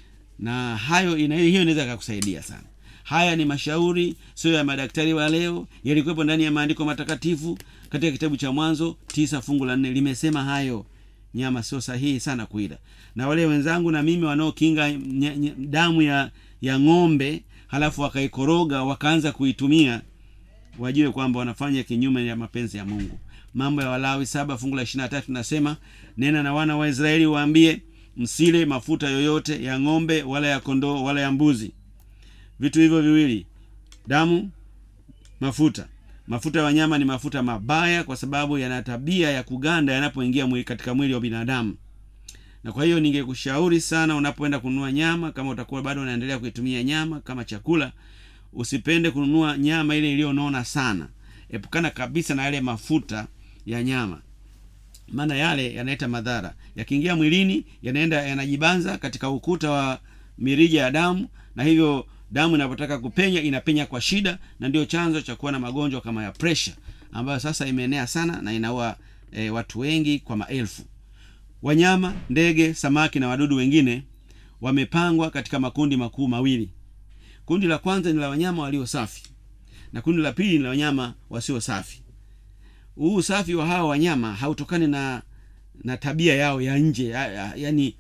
na hayo ina, hiyo inaweza kakusaidia sana haya ni mashauri sio ya madaktari wa leo yalikuwepo ndani ya maandiko matakatifu katika kitabu cha mwanzo tisa fungu la nne limesema hayo nyama sio sahihi sana kuila na wale wenzangu na mimi wanaokinga nye- nye- damu ya ya ng'ombe halafu wakaikoroga wakaanza kuitumia wajue kwamba wanafanya kinyume ya mapenzi ya mungu mambo ya walawi saba fungu la ishirina tatu nasema nena na wana wa israeli waambie msile mafuta yoyote ya ng'ombe wala ya kondoo wala ya mbuzi vitu hivyo viwili damu mafuta mafuta ya wanyama ni mafuta mabaya kwa sababu yana tabia ya kuganda yanapoingia mwili katika mwili wa binadamu na kwa hiyo ningekushauri sana unapoenda kununua nyama kama utakuwa bado unaendelea kuitumia nyama kama chakula usipende kununua nyama ile iliyonona sana epukana kabisa na yale mafuta ya nyama maana yale yanaleta madhara yakiingia mwilini yanaenda yanajibanza katika ukuta wa mirija ya damu na hivyo damu inapotaka kupenya inapenya kwa shida na ndio chanzo cha kuwa na magonjwa kama ya presha ambayo sasa imeenea sana na inaua e, watu wengi kwa maelfu wanyama ndege samaki na wadudu wengine wamepangwa katika makundi makuu mawili kundi la kwanza ni la wanyama walio safi na kundi la pili ni la wanyama wasio safi huu usafi wa hawa wanyama hautokani na na tabia yao ya nje ya, ya, yani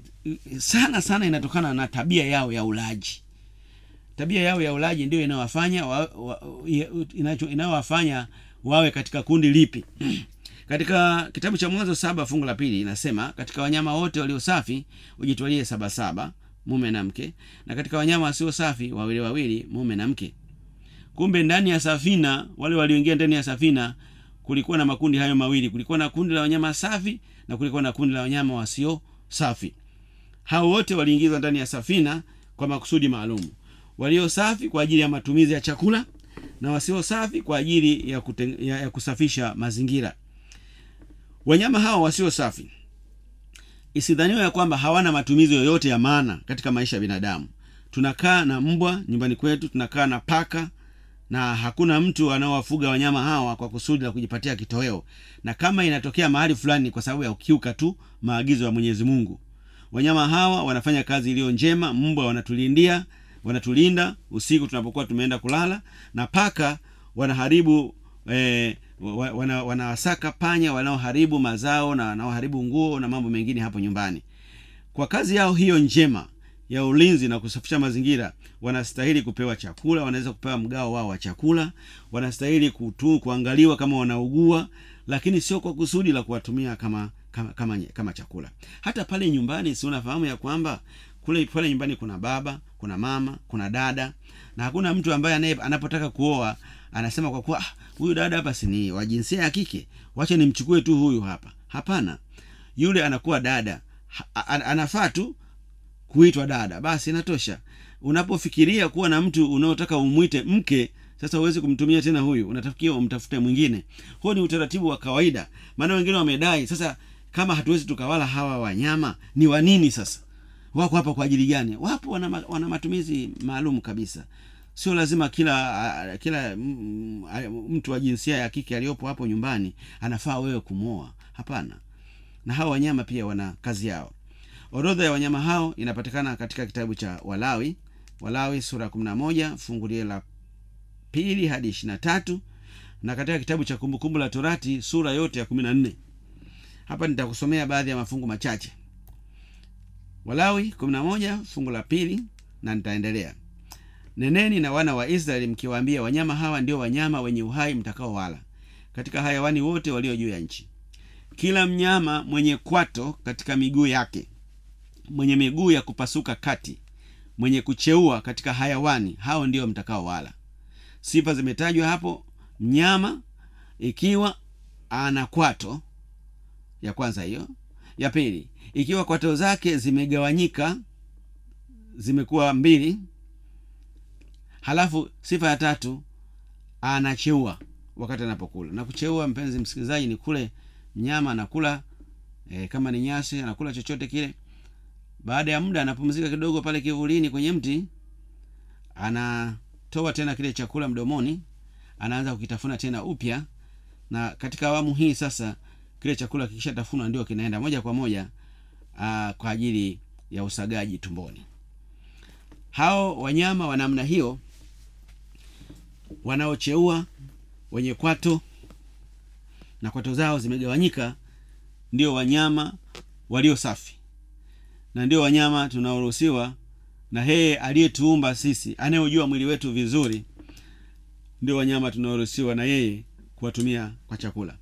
sana sana inatokana na tabia yao ya ulaji tabia yao ya ulaji ndio inayowafanya wa, wa, inacho- inayowafanya wawe katika kundi lipi katika kitabu cha mwanzo saba fungu la pili inasema katika wanyama wote walio safi ujitwalie sabasaba mume na mke na katika wanyama wasio safi wawili wawili mume na mke kumbe ndani ya safina wale walioingia ndani ya safina kulikuwa na makundi hayo mawili kulikuwa na kundi la wanyama safi na kulikuwa na kundi la wanyama wasio safi hao wote waliingizwa ndani ya safina kwa makusudi maalum walio safi kwa ajili ya matumizi ya chakula na wasio safi kwa ajili ya, kuten, ya, ya kusafisha mazingira wanyama hawa wasio safi isidhaniwa ya kwamba hawana matumizi yoyote ya maana katika maisha ya binadamu tunakaa na mbwa nyumbani kwetu tunakaa na paka na hakuna mtu anaowafuga wanyama hawa kwa kusudi la kujipatia kitoweo na kama inatokea mahali fulani ni kwa sababu ya kukiuka tu maagizo ya mwenyezi mungu wanyama hawa wanafanya kazi iliyo njema mbwa wanatulindia wanatulinda usiku tunapokuwa tumeenda kulala na paka wanaharibu eh, wa- wana, wanawasaka panya wanaoharibu mazao na wanaoharibu nguo na mambo mengine hapo nyumbani kwa kazi yao hiyo njema ya ulinzi na kusafisha mazingira wanastahili kupewa chakula wanaweza kupewa mgao wao wa chakula wanastahili kutu, kuangaliwa kama wanaugua lakini sio kwa kusudi la kuwatumia kama kama, kama, kama chakula hata pale nyumbani si unafahamu ya kwamba kule pale nyumbani kuna baba kuna mama kuna dada na hakuna mtu ambaye anaye anapotaka kuoa anasema kwa kuwa "Ah, huyu dada hapa si ni wa jinsia ya kike wacha nimchukue tu huyu hapa hapana yule anakuwa dada ha, a- anafaa tu kuitwa dada basi inatosha unapofikiria kuwa na mtu unaotaka umwite mke sasa huwezi kumtumia tena huyu unatafikia umtafute mwingine huo ni utaratibu wa kawaida maana wengine wamedai sasa kama hatuwezi tukawala hawa wanyama ni wa nini sasa wako hapa kwa ajili gani wapo wana, ma- wana matumizi maalum kabisa sio lazima kila a- kila mm, a- mtu wa jinsia ya kike aliyopo hapo nyumbani anafaa wewe kumwoa hapana na hawa wanyama pia wana kazi yao orodha ya wanyama hao inapatikana katika kitabu cha walawi walawi sura ya kumi na moja fungu lile la pili hadi ishiri na tatu na katika kitabu cha kumbukumbu la torati sura yote ya kumi na nne hapa nitakusomea baadhi ya mafungu machache walawi kumi na moja fungu la pili na nitaendelea neneni na wana wa israeli mkiwaambia wanyama hawa ndio wanyama wenye uhai mtakaowala katika hayawani wote walio juu ya nchi kila mnyama mwenye kwato katika miguu yake mwenye miguu ya kupasuka kati mwenye kucheua katika hayawani hao ndio mtakao wala sifa zimetajwa hapo mnyama ikiwa ana kwato ya kwanza hiyo ya pili ikiwa kwato zake zimegawanyika zimekuwa mbili halafu sifa ya tatu anacheua wakati anapokula na kucheua mpenzi msikilizaji ni kule mnyama anakula e, kama ni nyasi anakula chochote kile baada ya muda anapumzika kidogo pale kivulini kwenye mti anatoa tena kile chakula mdomoni anaanza kukitafuna tena upya na katika awamu hii sasa kile chakula kikishatafunwa ndio kinaenda moja kwa moja aa, kwa ajili ya usagaji tumboni hao wanyama wa namna hiyo wanaocheua wenye kwato na kwato zao zimegawanyika ndio wanyama walio safi na ndio wanyama tunaoruhusiwa na yeye aliyetuumba sisi anayejua mwili wetu vizuri ndio wanyama tunaoruhusiwa na yeye kuwatumia kwa chakula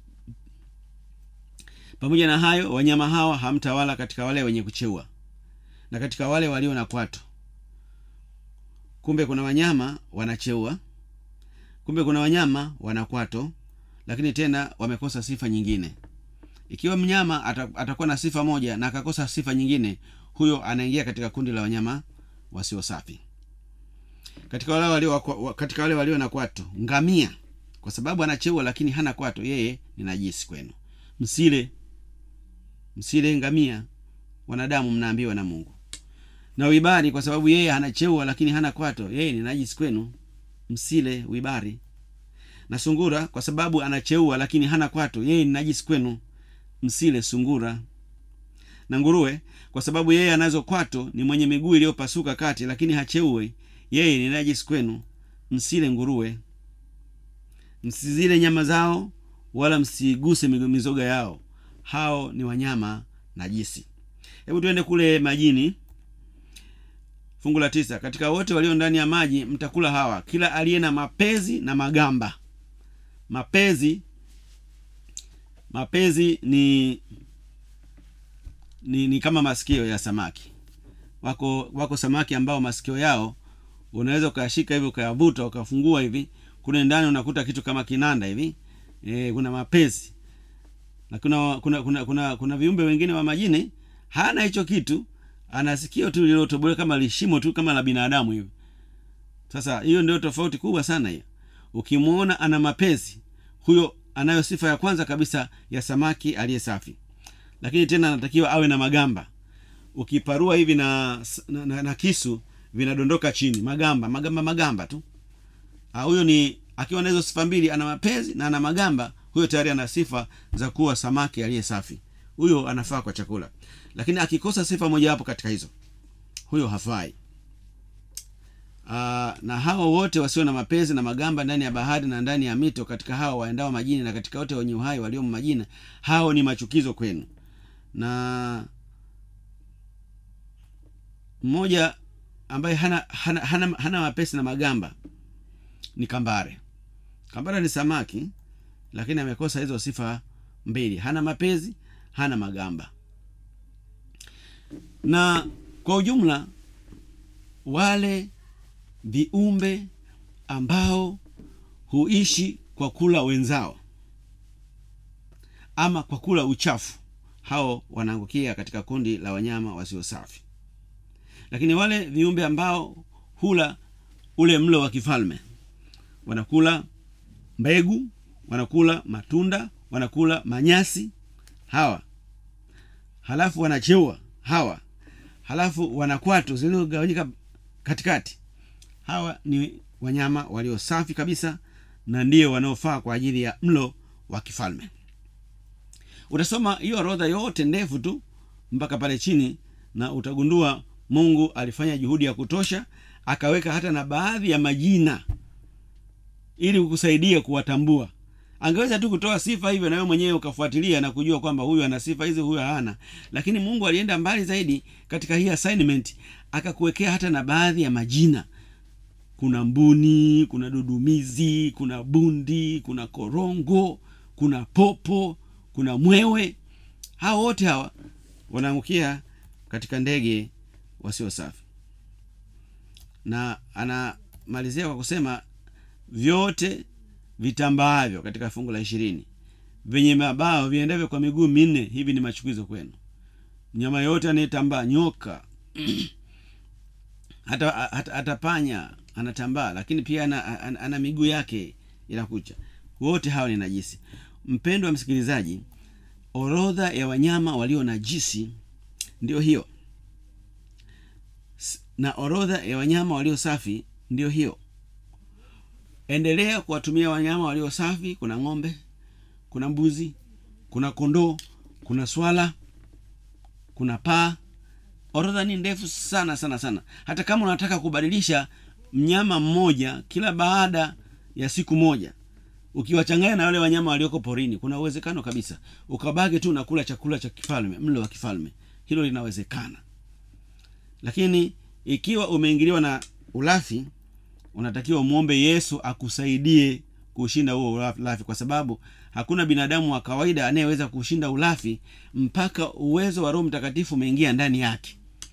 pamoja na hayo wanyama hawa hamtawala katika wale wenye kucheua na katika wale walio na kwato kumbe kuna wanyama wanacheua kumbe kuna wanyama wana kwato lakini tena wamekosa sifa nyingine ikiwa mnyama ata- atakuwa na sifa moja na akakosa sifa nyingine huyo anaingia katika kundi la wanyama wasio safi katika wale walio, wa- katika wale walio na kwato ngamia kwa sababu anacheua lakini hana kwato yeye ni najisi kwenu msile msile ngamia wanadamu mnaambiwa na mungu na wibari kwa sababu yeye anacheua lakini hana kwato yeye ni najisi kwenu msile wibari na sungura kwa sababu anacheua lakini hana kwato yeye ni najisi kwenu msile sungura na nguruwe kwa sababu yeye anazo kwato ni mwenye miguu iliyopasuka kati lakini hacheue yeye ni najisi kwenu msile nguruwe msizile nyama zao wala msiguse migo- mizoga yao hao ni wanyama najisi hebu tuende kule majini fungu la tisa katika wote walio ndani ya maji mtakula hawa kila aliye na mapezi na magamba mapezi mapezi ni ni, ni kama masikio ya samaki wako wako samaki ambao masikio yao unaweza ukayashika hivi ukayavuta ukafungua hivi kule ndani unakuta kitu kama kinanda hivi e, kuna mapezi na kuna kuna kuna kuna, kuna viumbe wengine wa majini hana hicho kitu ana sikio tu lililotobolewa kama lishimo tu kama la binadamu hivi sasa hiyo ndio tofauti kubwa sana hiyo ukimwona ana mapezi huyo anayo sifa ya kwanza kabisa ya samaki aliye safi lakini tena anatakiwa awe na magamba ukiparua hivi na, na, na, na kisu vinadondoka chini magamba magamba magamba tu Ah, huyo ni akiwa na hizo sifa mbili ana mapezi na ana magamba huyo tayari ana sifa za kuwa samaki aliye safi huyo anafaa kwa chakula lakini akikosa sifa mojawapo katika hizo huyo hafai Aa, na hao wote wasio na mapezi na magamba ndani ya bahari na ndani ya mito katika hao waendao majini na katika wote wenye uhai walio majini hao ni machukizo kwenu na mmoja ambaye hana, hana, hana, hana mapesi na magamba ni kambare kambare ni samaki lakini amekosa hizo sifa mbili hana mapezi hana magamba na kwa ujumla wale viumbe ambao huishi kwa kula wenzao ama kwa kula uchafu hao wanaangukia katika kundi la wanyama wasio safi lakini wale viumbe ambao hula ule mlo wa kifalme wanakula mbegu wanakula matunda wanakula manyasi hawa halafu wanacheua hawa halafu wanakwato zilizogawanyika katikati hawa ni wanyama walio safi kabisa na ndio wanaofaa kwa ajili ya mlo wa kifalme utasoma hiyo orodha yote ndefu tu mpaka pale chini na utagundua mungu alifanya juhudi ya kutosha akaweka hata na baadhi ya majina ili kukusaidia kuwatambua angeweza tu kutoa sifa hivyo na wewe mwenyewe ukafuatilia na kujua kwamba huyu ana sifa hizi huyu hana lakini mungu alienda mbali zaidi katika hii assignment akakuwekea hata na baadhi ya majina kuna mbuni kuna dudumizi kuna bundi kuna korongo kuna popo kuna mwewe hao wote hawa wanaangukia katika ndege wasio safi na anamalizia kwa kusema vyote vitambaavyo katika fungu la ishirini vyenye mabao viendavyo kwa miguu minne hivi ni machukizo kwenu mnyama yoyote anayetambaa nyoka hata, hata, hata panya anatambaa lakini pia ana, ana, ana miguu yake inakucha wote hawa ni najisi mpendo wa msikilizaji orodha ya wanyama walio najisi ndio hiyo S- na orodha ya wanyama walio safi ndio hiyo endelea kuwatumia wanyama walio safi kuna ng'ombe kuna mbuzi kuna kondoo kuna swala kuna paa orodha ni ndefu sana sana sana hata kama unataka kubadilisha mnyama mmoja kila baada ya siku moja ukiwachanganya na wale wanyama walioko porini kuna uwezekano kabisa ukabaki tu unakula chakula cha kifalme mlo wa kifalme hilo linawezekana lakini ikiwa umeingiliwa na ulafi unatakiwa umwombe yesu akusaidie kushinda huo ulafi kwa sababu hakuna binadamu wa kawaida anayeweza kushinda ulafi mpaka uwezo wa roho mtakatifu umeingia ndani yake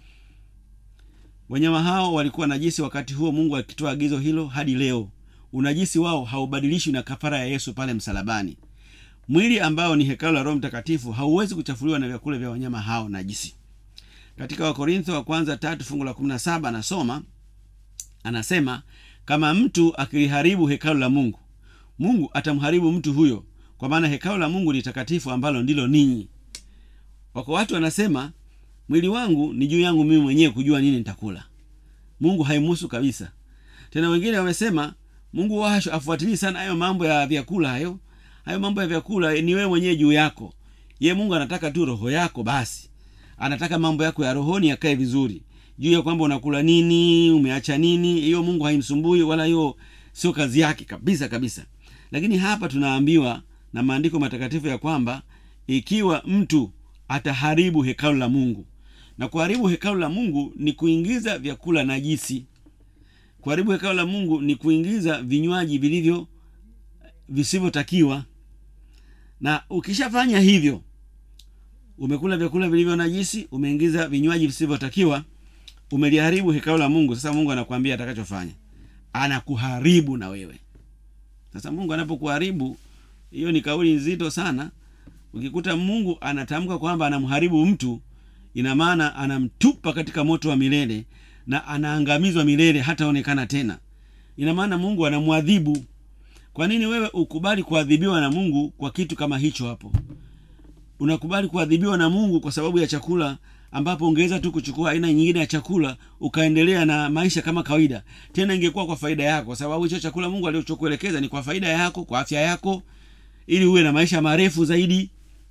wanyama hao walikuwa najisi wakati huo mungu akitoa agizo hilo hadi leo unajisi wao haubadilishwi na kafara ya yesu pale msalabani mwili ambao ni hekalu la roho mtakatifu hauwezi kuchafuliwa na vyakula vya wanyama hao najisi katika wakorintho wa kwanza tatu fungu la kumi na saba anasoma anasema kama mtu akiliharibu hekalu la mungu mungu atamharibu mtu huyo kwa maana hekalu la mungu ni takatifu ambalo ndilo ninyi wako watu wanasema mwili wangu ni juu yangu mimi mwenyewe kujua nini nitakula mungu haimuhusu kabisa tena wengine wamesema mungu washo afuatilii sana hayo mambo ya vyakula hayo hayo mambo ya vyakula ni wewe mwenyewe juu yako ye mungu anataka tu roho yako basi anataka mambo yako ya rohoni yakae vizuri juu ya kwamba unakula nini umeacha nini hiyo mungu haimsumbui wala hiyo sio kazi yake kabisa kabisa lakini hapa tunaambiwa na maandiko matakatifu ya kwamba ikiwa mtu ataharibu hekalu la mungu na kuharibu hekalu la mungu ni kuingiza vyakula najisi kuharibu hekalu la mungu ni kuingiza vinywaji vilivyo visivyotakiwa na ukishafanya hivyo umekula vyakula vilivyo najisi umeingiza vinywaji visivyotakiwa umeliharibu hekalu la mungu sasa mungu anakuambia atakachofanya anakuharibu na wewe sasa mungu anapokuharibu hiyo ni kauli nzito sana ukikuta mungu anatamka kwamba anamharibu mtu ina maana anamtupa katika moto wa milele na anaangamizwa milele hataonekana tena ina maana mungu anamwadhibu kwa nini wewe ukubali kuadhibiwa na mungu kwa kitu kama hicho hapo unakubali kuadhibiwa na mungu kwa sababu ya chakula ambapo ungeweza tu kuchukua aina nyingine ya chakula ukaendelea na maisha kama kawaida tena ingekuwa kwa faida yako kwa sababu hicho chakula mungu alichokuelekeza ni kwa faida yako kwa afya yako ili uwe na maisha marefu zaidi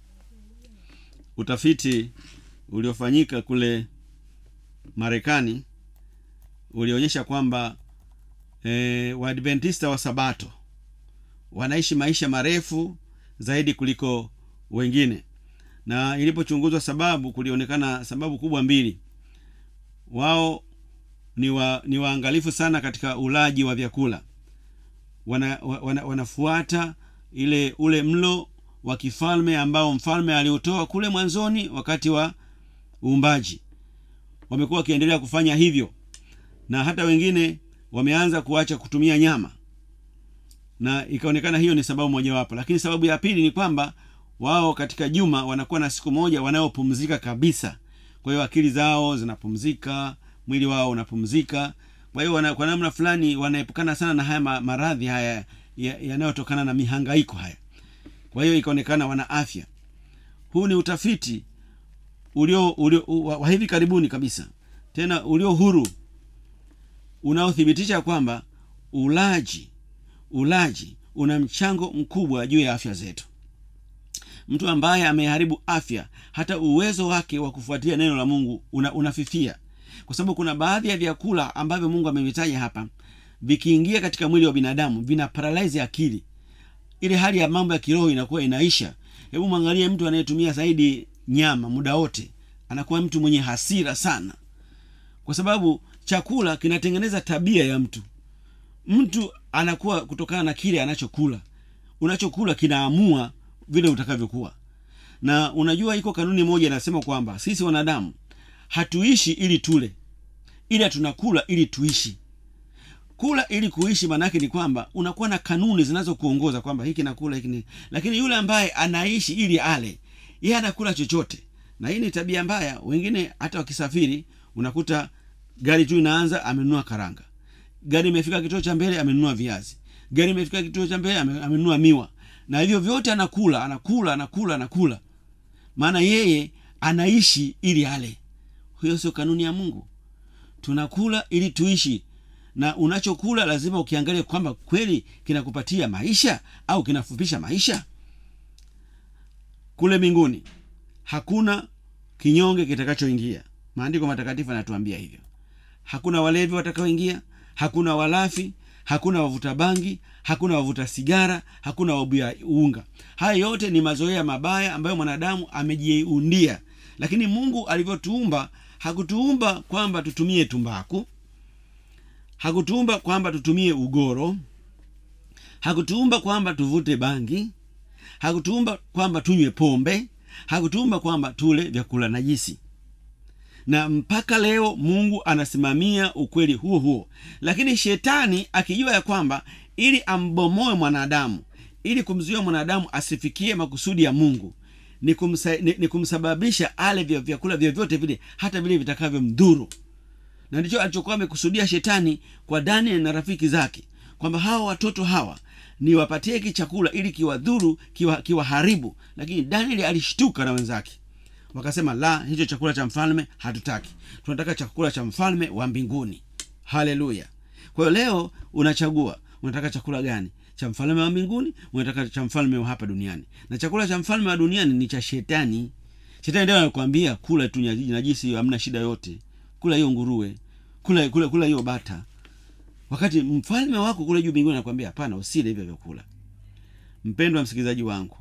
utafiti uliofanyika kule marekani ulionyesha kwamba e, waadventista wa sabato wanaishi maisha marefu zaidi kuliko wengine na ilipochunguzwa sababu kulionekana sababu kubwa mbili wao ni, wa, ni waangalifu sana katika ulaji wa vyakula wana, wana, wanafuata ile ule mlo wa kifalme ambao mfalme aliutoa kule mwanzoni wakati wa uumbaji wamekuwa wakiendelea kufanya hivyo na hata wengine wameanza kuacha kutumia nyama na ikaonekana hiyo ni sababu mojawapo lakini sababu ya pili ni kwamba wao katika juma wanakuwa na siku moja wanayopumzika kabisa kwa hiyo akili zao zinapumzika mwili wao unapumzika kwa hiyo wana, kwa namna fulani wanaepukana sana na haya maradhi haya yanayotokana ya na mihangaiko haya kwa hiyo ikaonekana wana afya huu ni utafiti ulio, ulio wa hivi karibuni kabisa tena ulio huru unaothibitisha kwamba ulaji ulaji una mchango mkubwa juu ya afya zetu mtu ambaye ameharibu afya hata uwezo wake wa kufuatilia neno la mungu una, unafifia kwa sababu kuna baadhi ya vyakula ambavyo mungu amevitaja hapa vikiingia katika mwili wa binadamu vina paralyze akili ile hali ya mambo ya kiroho inakuwa inaisha hebu mwangalie mtu anayetumia zaidi nyama muda wote anakuwa mtu mwenye hasira sana kwa sababu chakula kinatengeneza tabia ya mtu mtu anakuwa kutokana na kile anachokula unachokula kinaamua vile utakavyokuwa na unajua iko kanuni moja inasema kwamba sisi wanadamu hatuishi ili tule ila tunakula ili tuishi kula ili kuishi maanaake ni kwamba unakuwa na kanuni zinazokuongoza kwamba hiki nakula hiki ni lakini yule ambaye anaishi ili ale yeye anakula chochote na hii ni tabia mbaya wengine hata wakisafiri unakuta gari tu inaanza amenunua karanga gari imefika kituo cha mbele amenunua viazi gari imefika kituo cha mbele ame- amenunua miwa na hivyo vyote anakula anakula anakula anakula maana yeye anaishi ili ale hiyo sio kanuni ya mungu tunakula ili tuishi na unachokula lazima ukiangalia kwamba kweli kinakupatia maisha au kinafupisha maisha kule mbinguni hakuna kinyonge kitakachoingia maandiko matakatifu yanatuambia hivyo hakuna walevi watakaoingia hakuna walafi hakuna wavuta bangi hakuna wavuta sigara hakuna wabuya unga haya yote ni mazoea mabaya ambayo mwanadamu amejiundia lakini mungu alivyotuumba hakutuumba kwamba tutumie tumbaku hakutuumba kwamba tutumie ugoro hakutuumba kwamba tuvute bangi hakutuumba kwamba tunywe pombe hakutuumba kwamba tule vyakula najisi na mpaka leo mungu anasimamia ukweli huo huo lakini shetani akijua ya kwamba ili ambomoe mwanadamu ili kumzuia mwanadamu asifikie makusudi ya mungu ni, kumsa, ni, ni kumsababisha ale vya vyakula vyovyote vile hata vile vitakavyomdhuru na ndicho alichokuwa amekusudia shetani kwa daniel na rafiki zake kwamba hawa watoto hawa niwapatie hiki chakula ili kiwadhuru kiwa- kiwaharibu lakini daniel alishtuka na wenzake wakasema la hicho chakula cha mfalme hatutaki tunataka chakula cha mfalme wa mbinguni haleluya kwa hiyo leo unachagua unataka chakula gani cha mfalme wa mbinguni unataka cha mfalme wa hapa duniani na chakula cha mfalme wa duniani ni cha shetani shetani ndio anakuambia kula tu nyaji- najisi hiyo hamna shida yote kula hiyo nguruwe kula kula kula hiyo bata wakati mfalme wako kule juu mbinguni anakwambia hapana usile hivyo vyakula mpendwa msikilizaji wangu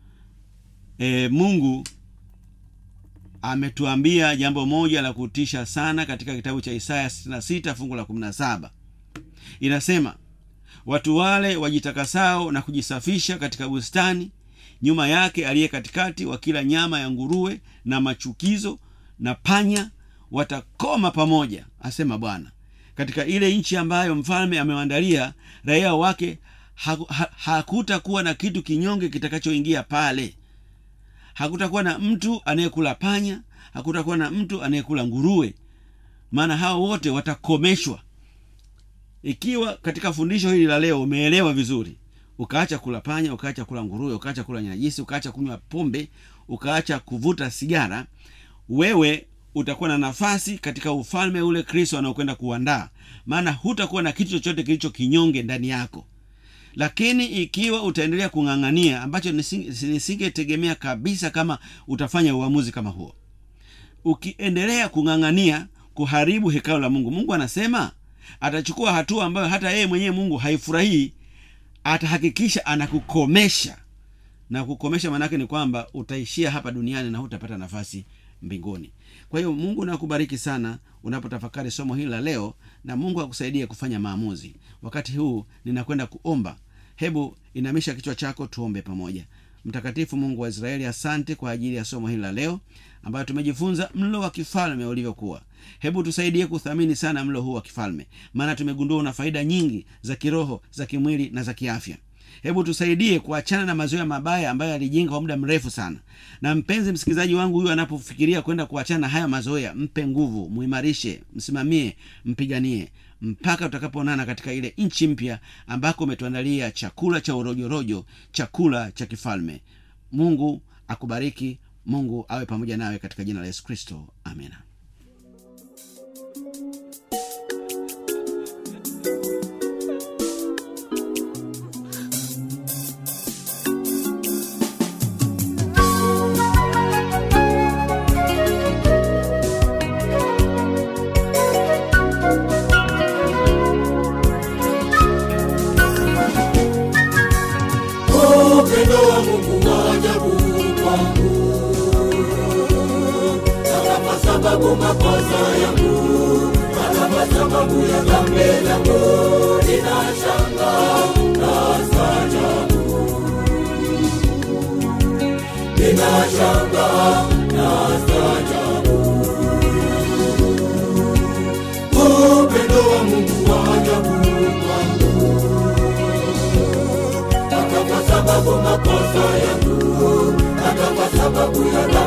e, mungu ametuambia jambo moja la kutisha sana katika kitabu cha isaya 66 fungu la 17 inasema watu wale wajitakasao na kujisafisha katika bustani nyuma yake aliye katikati wakila nyama ya nguruwe na machukizo na panya watakoma pamoja asema bwana katika ile nchi ambayo mfalme amewandalia raia wake haku- ha- hakutakuwa na kitu kinyonge kitakachoingia pale hakutakuwa na mtu anayekula panya hakutakuwa na mtu anayekula nguruwe maana hao wote watakomeshwa ikiwa katika fundisho hili la leo umeelewa vizuri ukaacha kula panya ukaacha kula nguruwe ukaacha kula nyajisi ukaacha kunywa pombe ukaacha kuvuta sigara wewe utakuwa na nafasi katika ufalme ule kristo anaokwenda kuandaa maana hutakuwa na kitu chochote kilicho kinyonge ndani yako lakini ikiwa utaendelea kung'ang'ania ambacho nisinge- nisingetegemea kabisa kama utafanya uamuzi kama huo ukiendelea kung'ang'ania kuharibu hekalo la mungu mungu anasema atachukua hatua ambayo hata yeye mwenyewe mungu haifurahii atahakikisha anakukomesha na kukomesha maanaake ni kwamba utaishia hapa duniani na hutapata nafasi mbinguni kwa hiyo mungu nakubariki sana unapotafakari somo hili la leo na mungu akusaidie kufanya maamuzi wakati huu ninakwenda kuomba hebu inamisha kichwa chako tuombe pamoja mtakatifu mungu wa israeli asante kwa ajili ya somo hili la leo ambayo tumejifunza mlo wa kifalme ulivyokuwa hebu tusaidie kuthamini sana mlo huu wa kifalme maana tumegundua una faida nyingi za kiroho za kimwili na za kiafya hebu tusaidie kuachana na mazoea mabaya ambayo alijenga kwa muda mrefu sana na mpenzi msikilizaji wangu huyu anapofikiria kwenda kuachana na haya mazoea mpe nguvu muimarishe msimamie mpiganie mpaka tutakapoonana katika ile nchi mpya ambako umetuandalia chakula cha urojorojo chakula cha kifalme mungu akubariki mungu awe pamoja nawe katika jina la yesu kristo amina upendo wa mungu wa ajabu kwangu hata kwa sababu makosa yangu hata kwa sababu ya dhambi zangu ninashanga na staajabu ninashangaa na staajabu. Upendo wa Mungu wa ajabu kwangu, hata kwa sababu makosa yangu, hata kwa sababu ya dhambi